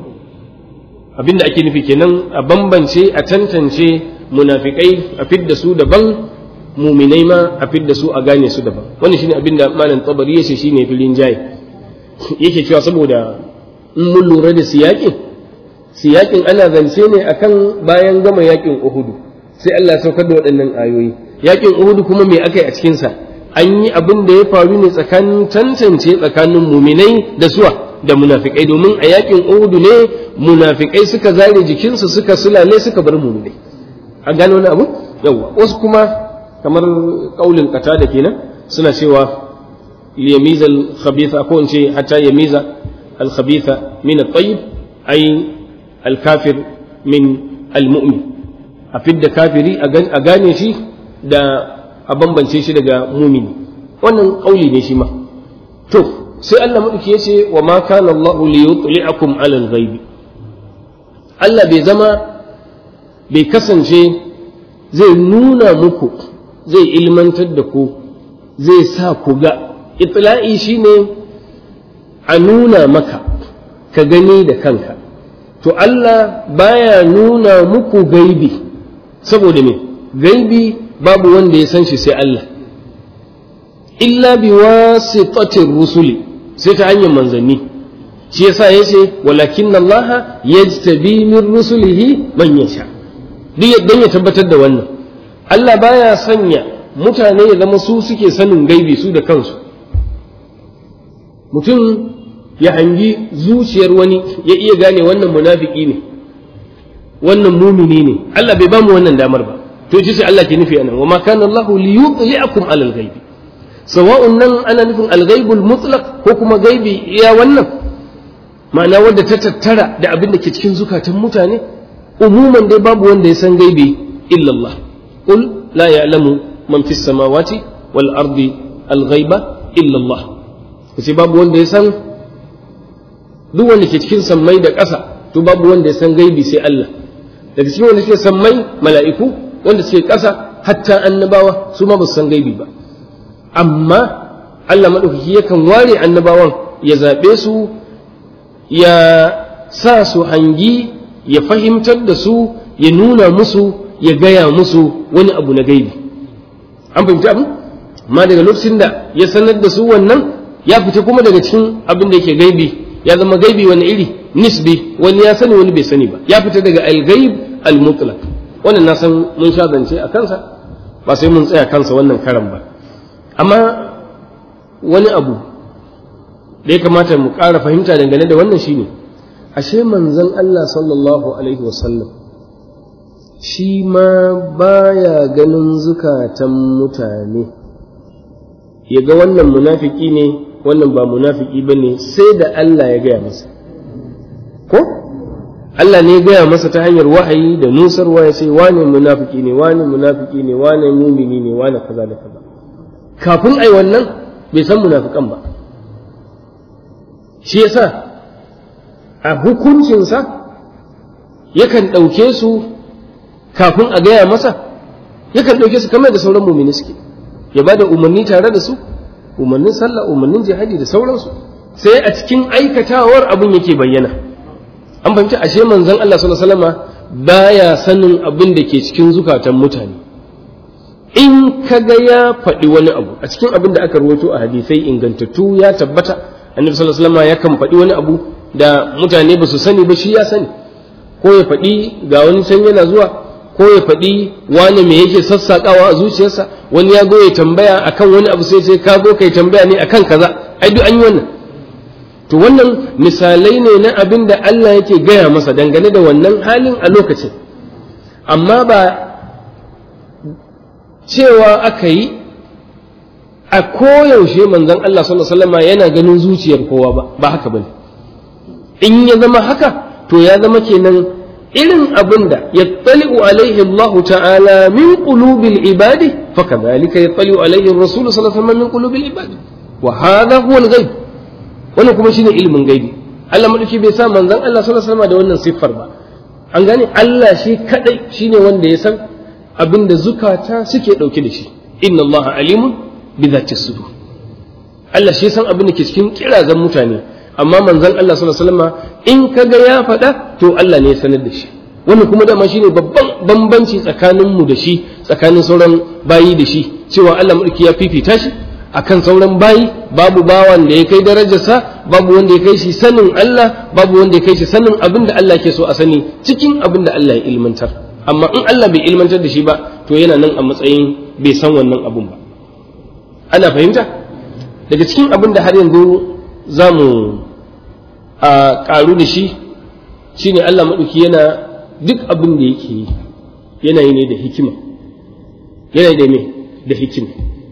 abinda ake nufi kenan a bambance a tantance munafikai a fidda su daban muminai ma a fidda su a gane su daban wannan shine abinda malam tabari yace shine filin jayi yake cewa saboda in mun lura da siyakin siyakin ana zance ne akan bayan gama yakin uhudu sai Allah ya saukar da waɗannan ayoyi yakin uhudu kuma me aka yi a cikinsa an yi abin da ya faru ne tsakanin tantance tsakanin muminai da suwa da munafikai domin a yakin uhudu ne munafikai suka zare jikinsu suka sulale suka bar muminai an gano wani abu yawa wasu kuma kamar kaulin kata da kenan suna cewa liyamiza al-khabitha ko in ce hatta yamiza al-khabitha min at-tayyib ay al-kafir min al-mu'min a fidda kafiri a gane shi da a bambance shi daga mumini wannan kauli ne shi ma to sai Allah madauki ya ce wa ma kana Allah li yutli'akum 'ala al-ghaib Allah bai zama bai kasance zai nuna muku zai ilmantar da ku zai sa ku ga itla'i shine a nuna maka ka gani da kanka to Allah baya nuna muku gaibi saboda me gaibi babu wanda ya san shi sai Allah illa bi wasitatir rusuli sai ta hanyar manzanni shi yasa yace walakin Allah yajtabi min rusulihi man yasha duk yadda ya tabbatar da wannan Allah baya sanya mutane ya zama su suke sanin gaibi su da kansu mutum ya hangi zuciyar wani ya iya gane wannan munafiki ne wannan mumini ne Allah bai bamu wannan damar ba to ji sai Allah ke nufi anan wa ma kana Allah li yudli'akum alal ghaibi sawa'un nan ana nufin al-ghaibul mutlaq ko kuma gaibi iya wannan ma'ana wanda ta tattara da abin da ke cikin zukatan mutane umuman dai babu wanda ya san gaibi illa Allah qul la ya'lamu man fis samawati wal ardi al-ghaiba illa Allah kace babu wanda ya san duk wanda ke cikin sammai da ƙasa to babu wanda ya san gaibi sai Allah daga cikin wanda suke sammai mala'iku wanda suke ƙasa hatta annabawa su ma ba su san gaibi ba amma Allah maɗaukaki yakan ware annabawan ya zaɓe su ya sa su hangi ya fahimtar da su ya nuna musu ya gaya musu wani abu na gaibi an fahimci abin amma daga lokacin da ya sanar da su wannan ya fita kuma daga cikin abin da yake gaibi ya zama gaibi wani iri nisbi wani ya sani wani bai sani ba ya fita daga al-gaib al-mutlaq wannan na san mun sha zance a kansa ba sai mun tsaya kansa wannan karan ba amma wani abu da ya kamata mu ƙara fahimta dangane da wannan shine ashe manzon Allah sallallahu alaihi wasallam shi ma baya ganin zukatan mutane ya ga wannan munafiki ne wannan ba munafiki ba ne sai da Allah ya gaya masa ko Allah ne ya gaya masa ta hanyar wahayi da nusarwa ya ce wane munafiki ne wane munafiki ne wane mumini ne wane kaza da kaza kafin ai wannan bai san munafikan ba shi yasa a hukuncinsa yakan ɗauke su kafin a gaya masa yakan ɗauke su kamar da sauran mumini suke ya ba da umarni tare da su umarnin sallah umarnin jihadi da sauransu sai a cikin aikatawar abin yake bayyana an fahimci ashe manzon Allah sallallahu alaihi wasallama baya sanin abin da ke cikin zukatan mutane in kaga ya faɗi wani abu a cikin abin da aka rawaito a hadisai ingantattu ya tabbata annabi sallallahu alaihi wasallam yakan faɗi wani abu da mutane ba su sani ba shi ya sani ko ya faɗi ga wani can yana zuwa ko ya faɗi wani me yake sassaƙawa a zuciyarsa wani ya zo ya tambaya akan wani abu sai sai ka zo kai tambaya ne akan kaza ai duk an yi wannan to wannan misalai ne na abin da Allah yake gaya masa dangane da wannan halin a lokacin amma ba cewa aka yi a koyaushe manzon Allah sallallahu alaihi wasallam yana ganin zuciyar kowa ba ba haka bane in ya zama haka to ya zama kenan irin abin da yattali'u alaihi Allah ta'ala min qulubil ibadi fakadhalika yattali'u alaihi ar-rasul sallallahu alaihi wasallam min qulubil ibadi wa hadha huwa al-ghaib wannan kuma shine ilimin gaibi Allah madauki bai sa manzon Allah sallallahu alaihi wasallam da wannan siffar ba an gane Allah shi kadai shine wanda ya san abinda zukata suke dauke da shi inna Allah alimun bi dhati sudur Allah shi san abin da ke cikin kirazan mutane amma manzon Allah sallallahu alaihi wasallam in kaga ya faɗa to Allah ne ya sanar da shi wannan kuma dama shine babban bambanci tsakanin mu da shi tsakanin sauran bayi da shi cewa Allah mulki ya fifita shi akan sauran bayi babu bawan da ya kai darajarsa babu wanda ya kai shi sanin Allah babu wanda ya kai shi sanin abin da Allah ke so a sani cikin abin da Allah ya ilmantar amma in Allah bai ilmantar da shi ba to yana nan a matsayin bai san wannan abun ba ana fahimta daga cikin abin da har yanzu za mu a ƙaru da shi shine Allah maɗauki yana duk abin da yake yi yana yi ne da hikima yana yi da me da hikima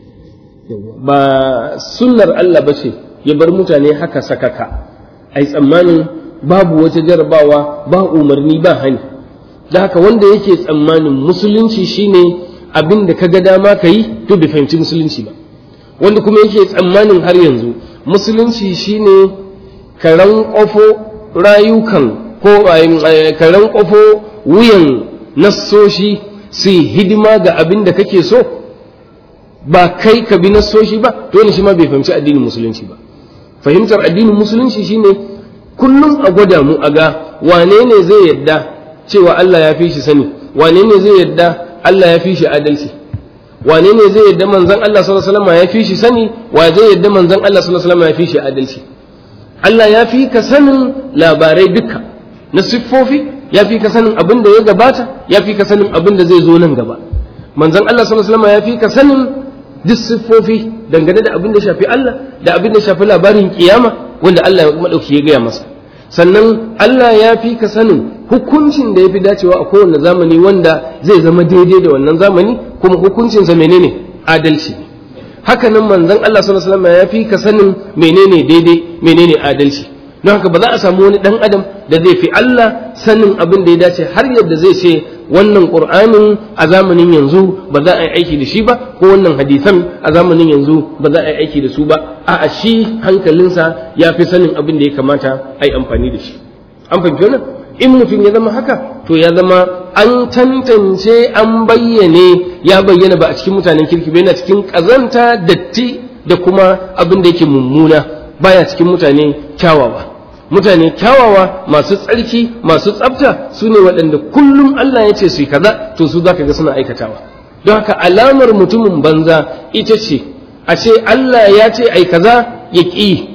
ba sunnar Allah ba ce ya bar mutane haka sakaka ai tsammanin babu wata jarabawa ba umarni ba hani da haka wanda yake tsammanin musulunci shine abin da ka ga dama ka yi to bai fahimci musulunci ba wanda kuma yake tsammanin har yanzu musulunci shine karan ƙofo rayukan ko karan ƙofo wuyan nassoshi su hidima ga abin da kake so ba kai ka bi nassoshi ba dole shi ma bai fahimci addinin musulunci ba fahimtar addinin musulunci shine kullum a gwada mu a ga wane ne zai yadda cewa Allah ya fi shi sani wane ne zai yadda Allah ya fi shi adalci wane ne zai yadda manzon Allah sallallahu alaihi wasallam ya fi shi sani wa zai yadda manzon Allah sallallahu alaihi wasallam ya fi shi adalci Allah ya fi ka sanin labarai duka na siffofi ya fi ka sanin abin da ya gabata ya fi ka sanin abin da zai zo nan gaba manzon Allah sallallahu alaihi wasallam ya fi ka sanin duk siffofi dangane da abin da shafi Allah da abin da shafi labarin kiyama wanda Allah ya madauki ya gaya masa sannan Allah ya fi ka sanin hukuncin da ya fi dacewa a kowane zamani wanda zai zama daidai da wannan zamani kuma hukuncinsa menene adalci haka nan manzon Allah sallallahu alaihi wasallam ya fi ka sanin menene daidai menene adalci don haka ba za a samu wani dan adam da zai fi Allah sanin abin da ya dace har yadda zai ce wannan qur'anin a zamanin yanzu ba za a yi aiki da shi ba ko wannan hadisan a zamanin yanzu ba za a yi aiki da su ba a'a shi hankalinsa ya fi sanin abin da ya kamata a yi amfani da shi an fahimci wannan in mutum ya zama haka to ya zama an tantance an bayyane ya bayyana ba a cikin mutanen kirki ba yana cikin ƙazanta datti da kuma abin da yake mummuna baya cikin mutane kyawawa mutane kyawawa masu tsarki masu tsafta su ne waɗanda kullum Allah ya ce su yi kaza to su za ka ga suna aikatawa don haka alamar mutumin banza ita ce a ce Allah ya ce ai kaza ya ƙi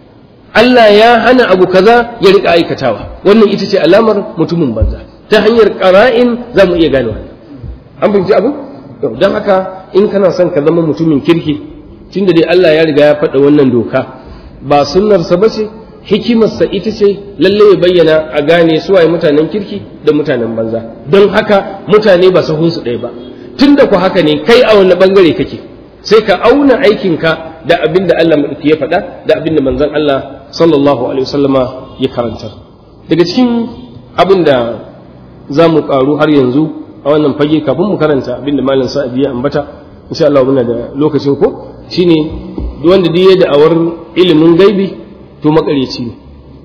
Allah ya hana abu kaza ya rika aikatawa wannan ita ce alamar mutumin banza ta hanyar ƙara'in za mu iya gane wannan an fahimci abu don haka in kana son ka zama mutumin kirki tunda dai Allah ya riga ya faɗa wannan doka ba sunnarsa ba ce hikimarsa ita ce lalle ya bayyana a gane suwaye mutanen kirki da mutanen banza don haka mutane ba sahunsu ɗaya ba tunda ku haka ne kai a wani bangare kake sai ka auna aikinka da abin da Allah maɗauki ya faɗa da abin da manzon Allah sallallahu alaihi wasallama ya karanta daga cikin abin da za mu ƙaru har yanzu a wannan fage kafin mu karanta abin da malam sa'adi ya ambata insha Allah muna da lokacin ko shine duk wanda duk ya da'awar ilimin gaibi to makareci ne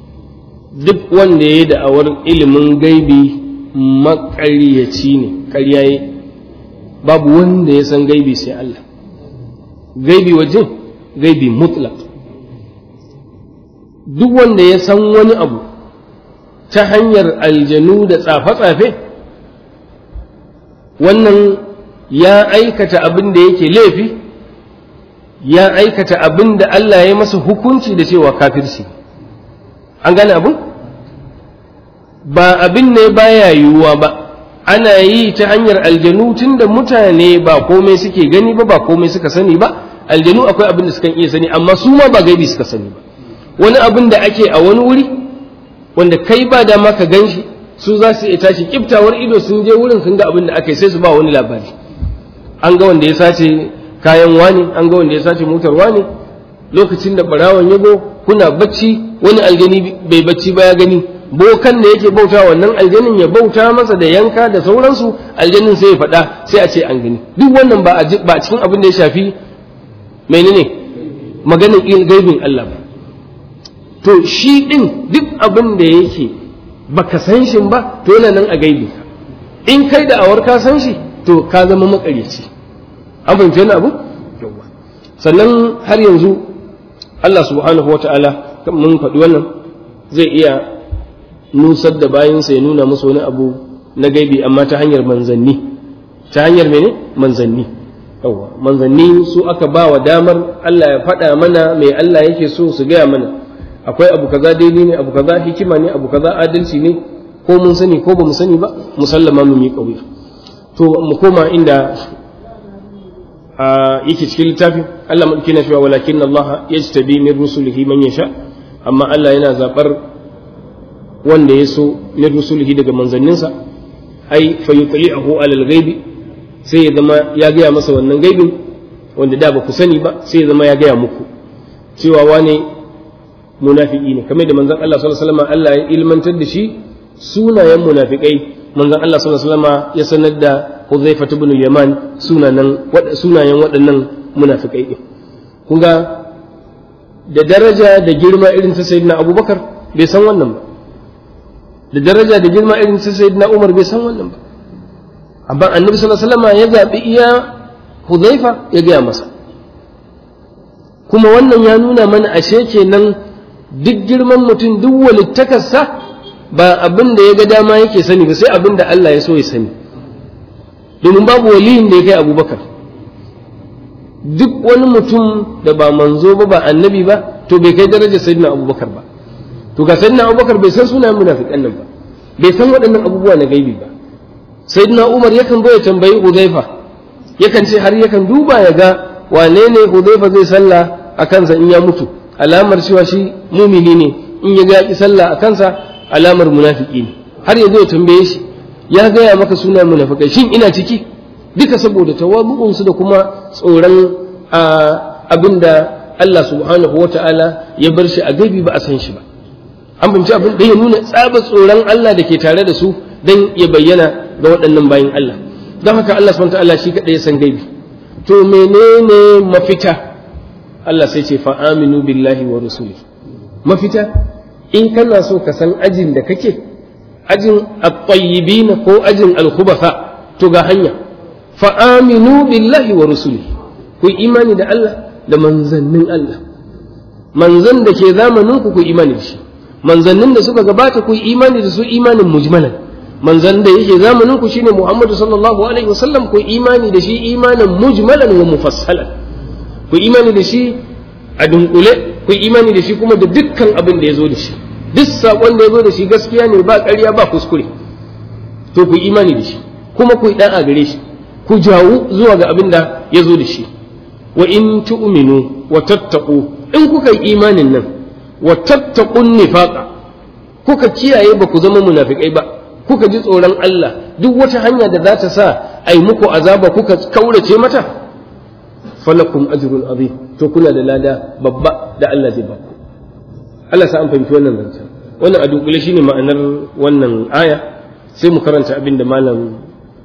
duk wanda ya da'awar ilimin gaibi makaryaci ne ƙarya babu wanda ya san gaibi sai Allah gaibi wajen gaibi mutlaq duk wanda ya san wani abu ta hanyar aljanu da tsafe-tsafe wannan ya aikata abin da yake laifi ya aikata abin da Allah ya masa hukunci da cewa kafirci an gane abin ba abin ne baya yiwuwa ba ana yi ta hanyar aljanu tun da mutane ba komai suke gani ba ba komai suka sani ba aljanu akwai abin da suka iya sani amma su ma ba gaibi suka sani ba wani abin da ake a wani wuri wanda kai ba dama ka gan shi su za su iya tashi kiftawar ido sun je wurin sun ga abin da aka yi sai su ba wani labari an ga wanda ya sace kayan wani an ga wanda ya sace motar wani lokacin da barawan ya go kuna bacci wani aljani bai bacci ba ya gani bokan da yake bauta wannan aljanin ya bauta masa da yanka da sauransu aljanin sai ya faɗa sai a ce an gani duk wannan ba a cikin abin da ya shafi menene maganin gaibin Allah ba to shi din duk abin da yake baka san shi ba to yana nan a gaibi in kai da awar ka san shi to ka zama makaryaci an fahimci wani abu sannan har yanzu Allah subhanahu wa ta'ala mun faɗi wannan zai iya nusar da bayansa ya nuna musu wani abu na gaibi amma ta hanyar manzanni ta hanyar mene manzanni yawa manzanni su aka ba wa damar Allah ya faɗa mana mai Allah yake so su gaya mana akwai abu kaza daidai ne abu kaza hikima ne abu kaza adalci ne ko mun sani ko ba mu sani ba musallama mu mi kauya to mu koma inda yake cikin littafin Allah madauki na cewa walakin Allah yajtabi min rusulihi man yasha amma Allah yana zabar wanda ya so min rusulihi daga manzanninsa ai fa yutli'ahu alal ghaibi sai ya zama ya gaya masa wannan gaibin wanda da ba ku sani ba sai ya zama ya gaya muku cewa wane munafiki ne kamar da manzon Allah sallallahu alaihi wasallam Allah ya ilmantar da shi sunayen munafikai manzon Allah sallallahu alaihi wasallam ya sanar da Hudhaifa ibn al-Yaman sunanan sunayen waɗannan munafikai din kun ga da daraja da girma irin ta sayyidina Abubakar bai san wannan ba da daraja da girma irin ta sayyidina Umar bai san wannan ba amma annabi sallallahu alaihi wasallam ya zabi iya Hudhaifa ya gaya masa kuma wannan ya nuna mana ashe kenan duk girman mutum duk walittakarsa ba abin da ya ga dama yake sani ba sai abin da Allah ya so ya sani domin babu waliyin da ya kai abubakar duk wani mutum da ba manzo ba ba annabi ba to bai kai darajar sayyidina abubakar ba to ga sayyidina abubakar bai san sunayen munafiqan nan ba bai san waɗannan abubuwa na gaibi ba sayyidina umar yakan zo ya tambayi hudhaifa yakan ce har yakan duba ya ga wane ne hudhaifa zai sallah a kansa in ya mutu alamar cewa shi mumini ne in ya ga ki sallah a kansa alamar munafiki ne har ya zo ya tambaye shi ya gaya maka suna munafikai shin ina ciki duka saboda tawabu'un su da kuma tsoron abinda Allah subhanahu wata'ala ya bar shi a gaibi ba a san shi ba an fahimci abin da ya nuna tsaba tsoron Allah da ke tare da su dan ya bayyana ga waɗannan bayin Allah don haka Allah subhanahu wata'ala shi kaɗai ya san gaibi to menene mafita Allah sai ce fa'aminu billahi wa rusuli mafita in kana so ka san ajin da kake ajin at-tayyibin ko ajin al-khubatha to ga hanya fa'aminu billahi wa rusuli ku imani da Allah da manzannin Allah manzan da ke zamanin ku ku imani da shi manzannin da suka gabata ku imani da su imanin mujmalan manzan da yake zamanin ku shine Muhammadu sallallahu alaihi wasallam ku imani da shi imanin mujmalan wa mufassalan ku imani da shi a dunkule ku imani da shi kuma da dukkan abin da ya zo da shi duk saƙon da ya zo da shi gaskiya ne ba ƙarya ba kuskure to ku imani da shi kuma ku yi ɗan a gare shi ku jawo zuwa ga abin da ya zo da shi wa in tu'minu wa tattaqu in kuka yi imanin nan wa tattaqun nifaqa kuka kiyaye ba ku zama munafikai ba kuka ji tsoron Allah duk wata hanya da za ta sa ai muku azaba kuka kaurace mata falakum ajrun azim to kuna da lada babba da Allah zai baku Allah sa an fahimci wannan zancen wannan a dunkule shine ma'anar wannan aya sai mu karanta abin da malam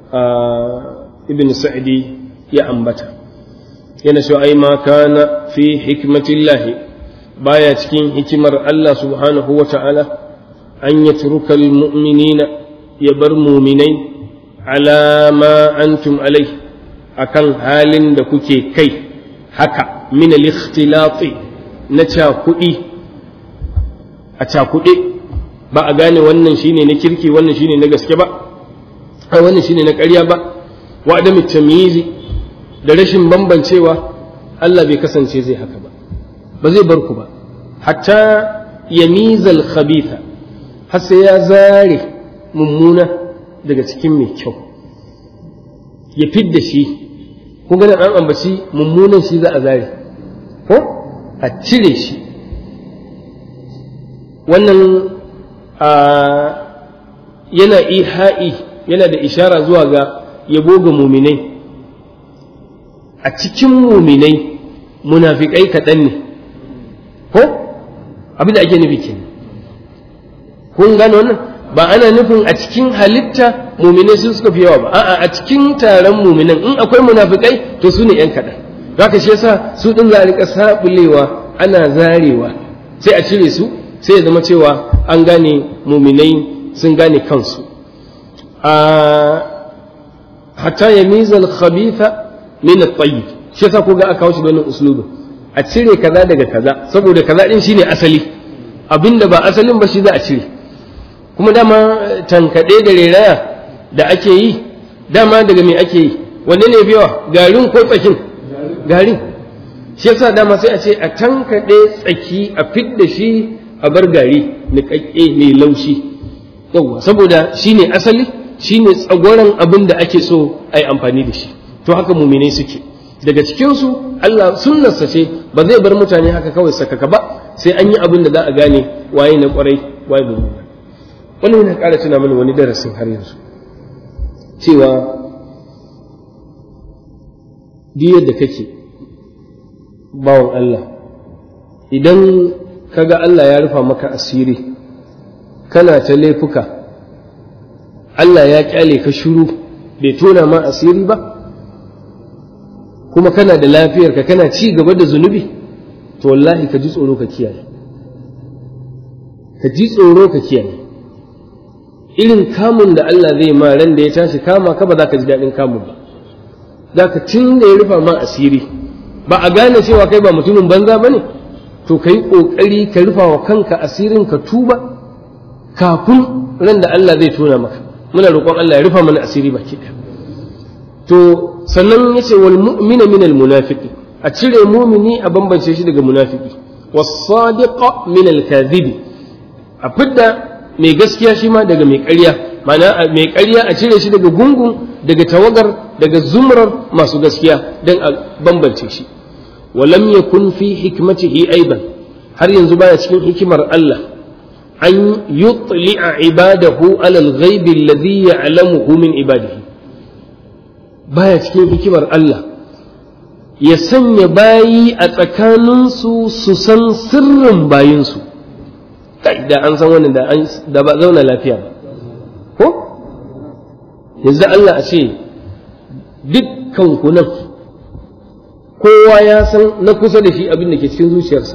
ibn sa'idi ya ambata yana cewa ai ma kana fi hikmatillahi baya cikin hikimar Allah subhanahu wa ta'ala an yatruka almu'minina ya bar muminai ala ma antum alai akan halin da kuke kai haka min al-ikhtilati na cakuɗi a cakuɗe ba a gane wannan shine na kirki wannan shine na gaske ba ai wannan shine na ƙarya ba wa adami tamyizi da rashin bambancewa Allah bai kasance zai haka ba ba zai bar ku ba hatta yamizal khabitha har sai ya zare mummuna daga cikin mai kyau ya fidda shi kun gani an ambaci mummunan shi za a zare ko a cire shi wannan yana iha'i yana da ishara zuwa ga yabo ga muminai a cikin muminai munafikai kaɗan ne ko abin da ake nufi kenan kun gane wannan ba ana nufin a cikin halitta muminai sun suka fi yawa ba a'a a cikin taron muminan in akwai munafikai to su ne yan kaɗan haka shi yasa su ɗin za a rika sabulewa ana zarewa sai a cire su sai ya zama cewa an gane muminai sun gane kansu a hatta ya mizal khabitha min at-tayyib shi yasa ko ga aka kawo shi da wannan uslubin a cire kaza daga kaza saboda kaza din shine asali abinda ba asalin ba shi za a cire kuma dama tankade da reraya da ake yi dama daga me ake yi wanne ne fi yawa garin ko tsakin garin shi yasa dama sai a ce a tankade tsaki a fidda shi a bar gari niƙaƙƙe mai laushi yawwa saboda shine asali shine tsagoran abin da ake so a yi amfani da shi to haka muminai suke daga cikinsu Allah sunnarsa ce ba zai bar mutane haka kawai sakaka ba sai an yi abin da za a gane waye na kwarai waye ba mummuna wannan yana ƙara tuna mana wani darasin har yanzu cewa duk yadda kake bawan Allah idan kaga Allah ya rufa maka asiri kana ta laifuka Allah ya kyale ka shiru bai tona ma asiri ba kuma kana da lafiyarka kana ci gaba da zunubi to wallahi ka ji tsoro ka kiyaye ka ji tsoro ka kiyaye irin kamun da Allah zai ma ran da ya tashi kama ka ba za ka ji daɗin kamun ba za ka tun da ya rufa ma asiri ba a gane cewa kai ba mutumin banza ba ne to ka yi ƙoƙari ka rufa wa kanka asirin ka tuba kafin ran da Allah zai tona maka muna roƙon Allah ya rufa mana asiri baki ɗaya to sannan yace wal mu'mina min al munafiqi a cire mumini a bambance shi daga munafiki was sadiqa min al kadhibi a fidda mai gaskiya shi ma daga mai ƙarya ma'ana mai ƙarya a cire shi daga gungun daga tawagar daga zumrar masu gaskiya don a bambance shi walam yakun fi hikmatihi aidan har yanzu baya cikin hikimar Allah an yutli'a ibadahu ala al-ghaib alladhi ya'lamuhu min ibadihi baya cikin hikimar Allah ya sanya bayi a tsakaninsu su san sirrin bayinsu da an san wannan da ba zauna lafiya ba ko yanzu Allah a ce dukkan ku nan kowa ya san na kusa da shi abin da ke cikin zuciyarsa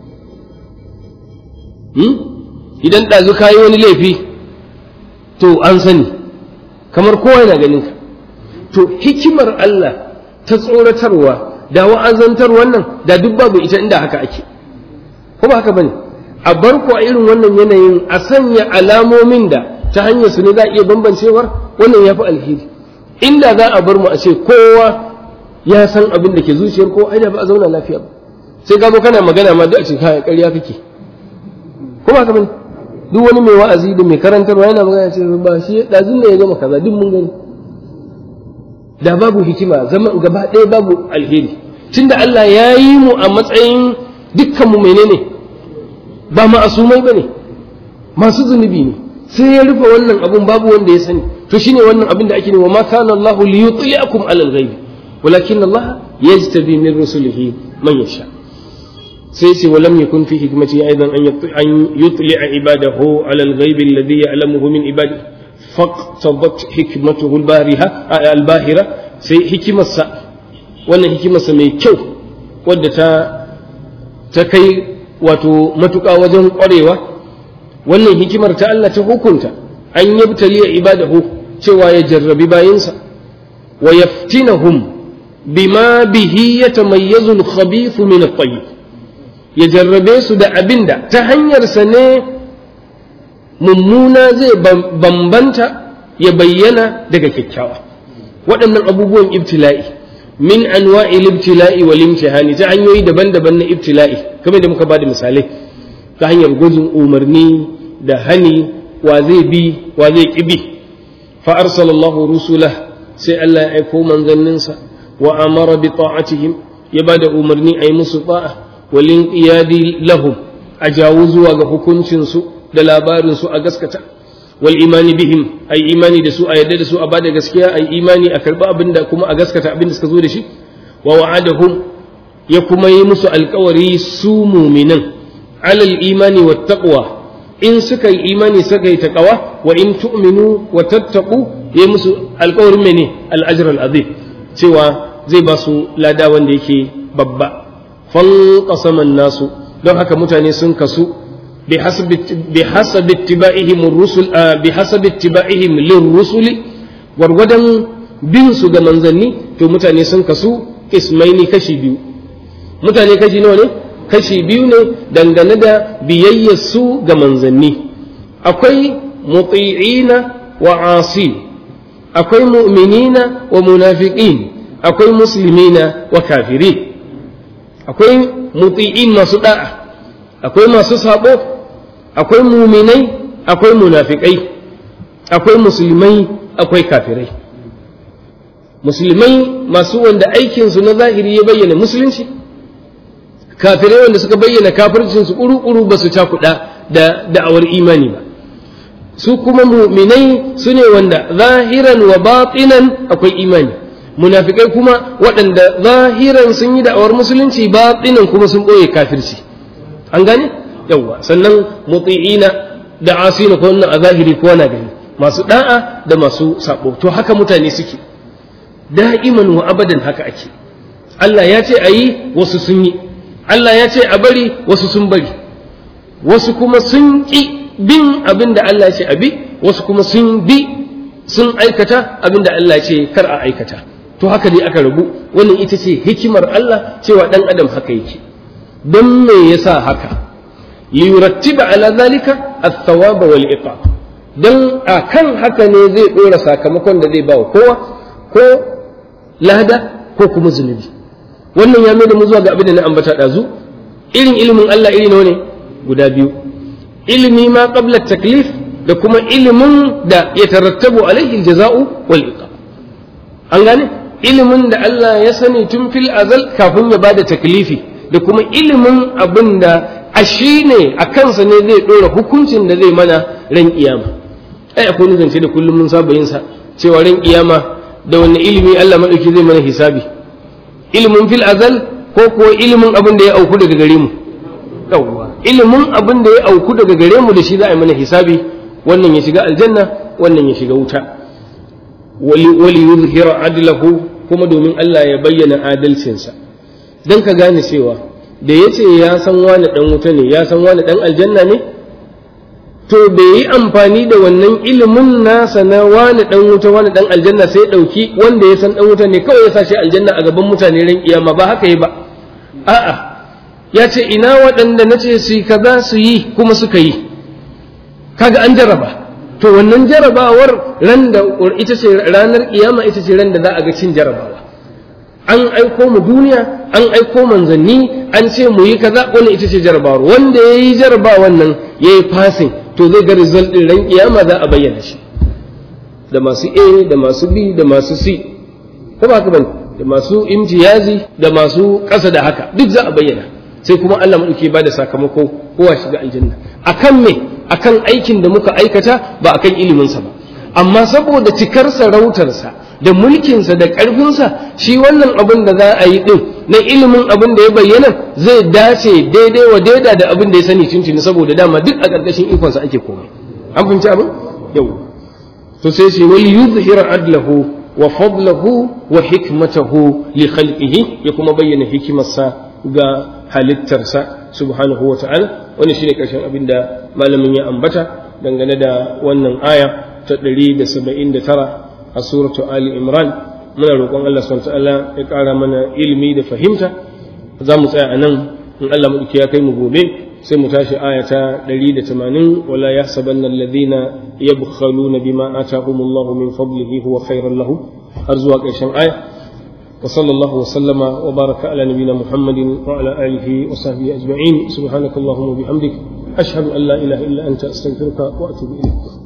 idan ɗazu ka yi wani laifi to an sani kamar kowa yana ganin ka to hikimar Allah ta tsoratarwa da wa'azantar wannan da duk babu ita inda haka ake ko ba haka bane a bar ku a irin wannan yanayin a sanya alamomin da ta hanyar su ne za a iya bambancewar wannan ya fi alheri inda za a bar mu a ce kowa ya san abin da ke zuciyar ko ai da ba a zauna lafiya ba sai gabo kana magana ma duk a ce kai ƙarya kake ko ba ka bane duk wani mai wa'azi da mai karantarwa yana magana ce ba shi dazun ne ya gama kaza duk mun gani da babu hikima zaman gaba ɗaya babu alheri tunda Allah ya yi mu a matsayin dukkan mu menene ba ma'asumai bane masu zunubi ne sai ya rufe wannan abun babu wanda ya sani to shine wannan abin da ake ne wa ma kana Allah li yutli'akum ala al-ghaib walakin Allah yajtabi min rusulihi man yasha sai ce walam yakun fi hikmati aidan an yutli'a ibadahu ala al-ghaib alladhi ya'lamuhu min ibadihi faqtadat hikmatuhu al-bariha al-bahira sai hikimarsa wannan hikimarsa mai kyau wadda ta ta kai wato matuƙa wajen ƙwarewa wannan hikimar ta Allah ta hukunta an yabtaliya ibadahu cewa ya jarrabi bayinsa wa yaftinahum bima bihi yatamayyazu al-khabith min at-tayyib ya jarrabe su da abinda ta hanyar sa ne mummuna zai bambanta ya bayyana daga kyakkyawa waɗannan abubuwan ibtila'i min anwa'il ibtila'i wal imtihani ta hanyoyi daban-daban na ibtila'i kamar da muka bada misalai ta hanyar gwajin umarni da hani wa zai bi wa zai kibi fa arsalallahu rusulah sai Allah ya aiko manzanninsa wa amara bi ta'atihim ya bada umarni ayi musu ta'a wal inqiyadi lahum a jawo zuwa ga hukuncin su da labarin su a gaskata wal imani bihim ai imani da su a yadda da su a bada gaskiya ai imani a karba abinda kuma a gaskata abinda suka zo da shi wa wa'adahum ya kuma yi musu alkawari su muminan alal imani wat taqwa in suka yi imani suka yi taqwa wa in tu'minu wa tattaqu ya musu alkawarin mene al ajr al azim cewa zai ba su lada wanda yake babba fanqasama nasu don haka mutane sun kasu بحسب بحسب اتباعهم الرسل بحسب اتباعهم للرسل ورغدن bin su ga manzanni to mutane sun kasu ismaini kashi biyu mutane kashi nawa ne kashi biyu ne dangane da biyayyar su ga manzanni akwai muti'ina wa asi akwai mu'minina wa munafiqin akwai muslimina wa kafirin akwai muti'in masu da'a akwai masu sabo akwai muminai akwai munafikai akwai musulmai akwai kafirai musulmai masu wanda aikinsu na zahiri ya bayyana musulunci kafirai wanda suka bayyana kafircinsu ƙuru-ƙuru ba su cakuɗa da da'awar imani ba su kuma muminai su ne wanda zahiran wa batinan akwai imani munafikai kuma waɗanda zahiran sun yi da'awar musulunci batinan kuma sun ɓoye kafirci an gane yawwa sannan muti'ina da asina ko wannan a zahiri ko na gani masu da'a da masu sabo to haka mutane suke da'iman wa abadan haka ake Allah ya ce ayi wasu sun yi Allah ya ce a bari wasu sun bari wasu kuma sun ki bin abin da Allah ya ce a bi wasu kuma sun bi sun aikata abin da Allah ya ce kar a aikata to haka dai aka rabu wannan ita ce hikimar Allah cewa dan adam haka yake don me yasa haka liyurattiba ala zalika athawaba wal iqab dan akan haka ne zai dora sakamakon da zai bawa kowa ko lada ko kuma zunubi wannan ya da mu zuwa ga abin da na ambata dazu irin ilimin Allah iri nawa ne guda biyu ilimi ma qabla taklif da kuma ilimin da ya tarattabu alaihi aljaza'u wal iqab an gane ilimin da Allah ya sani tun fil azal kafin ya bada taklifi da kuma ilimin abin da a shi ne a kansa ne zai ɗora hukuncin da zai mana ran kiyama ai akwai wani zance da kullum mun saba yin sa cewa ran kiyama da wani ilimi Allah madauki zai mana hisabi ilimin fil azal ko kuwa ilimin abin da ya auku daga gare mu yawwa ilimin abin da ya auku daga gare mu da shi za a yi mana hisabi wannan ya shiga aljanna wannan ya shiga wuta wali yuzhira adlahu kuma domin Allah ya bayyana adalcinsa dan ka gane cewa da ya ce ya san wani ɗan wuta ne ya san wani ɗan aljanna ne to bai yi amfani da wannan ilimin nasa na wani ɗan wuta wani ɗan aljanna sai ɗauki wanda ya san ɗan wuta ne kawai ya sa shi aljanna a gaban mutane ran kiyama ba haka yi ba a'a ya ce ina waɗanda na ce su yi kaza su yi kuma suka yi kaga an jaraba to wannan jarabawar ran da ita ce ranar kiyama ita ce ran da za a ga cin jarabawa an aiko mu duniya an aiko manzanni an ce mu yi kaza wannan ita ce jarabawar wanda ya yi jarabawan nan ya yi fasin to zai ga result ɗin ran kiyama za a bayyana shi da masu a da masu b da masu c ko ba haka bane da masu imtiyazi da masu ƙasa da haka duk za a bayyana sai kuma Allah maɗauki ba da sakamako kowa shiga aljanna akan me akan aikin da muka aikata ba akan iliminsa ba amma saboda cikar sarautarsa da mulkinsa da ƙarfinsa shi wannan abin da za a yi ɗin na ilimin abin da ya bayyana zai dace daidai wa daida da abin da ya sani tuntuni saboda dama duk a ƙarƙashin ikonsa ake komai an fahimci abin yau to sai shi wal yuzhira adlahu wa fadlahu wa hikmatahu li khalqihi ya kuma bayyana hikimarsa ga halittarsa subhanahu wa ta'ala wannan shine ƙarshen abin da malamin ya ambata dangane da wannan aya ta 179 a suratu Ali Imran muna roƙon Allah subhanahu ta'ala ya ƙara mana ilimi da fahimta za mu tsaya a nan in Allah maɗauki ya kai mu gobe sai mu tashi aya ta 180 wala yahsabanna alladhina yabkhaluna bima atahumullahu min fadlihi huwa khairan lahum har zuwa ƙarshen aya wa sallallahu wa sallama wa baraka ala nabiyyina muhammadin wa ala alihi wa sahbihi ajma'in subhanakallahumma wa bihamdik ashhadu an la ilaha illa anta astaghfiruka wa atubu ilayk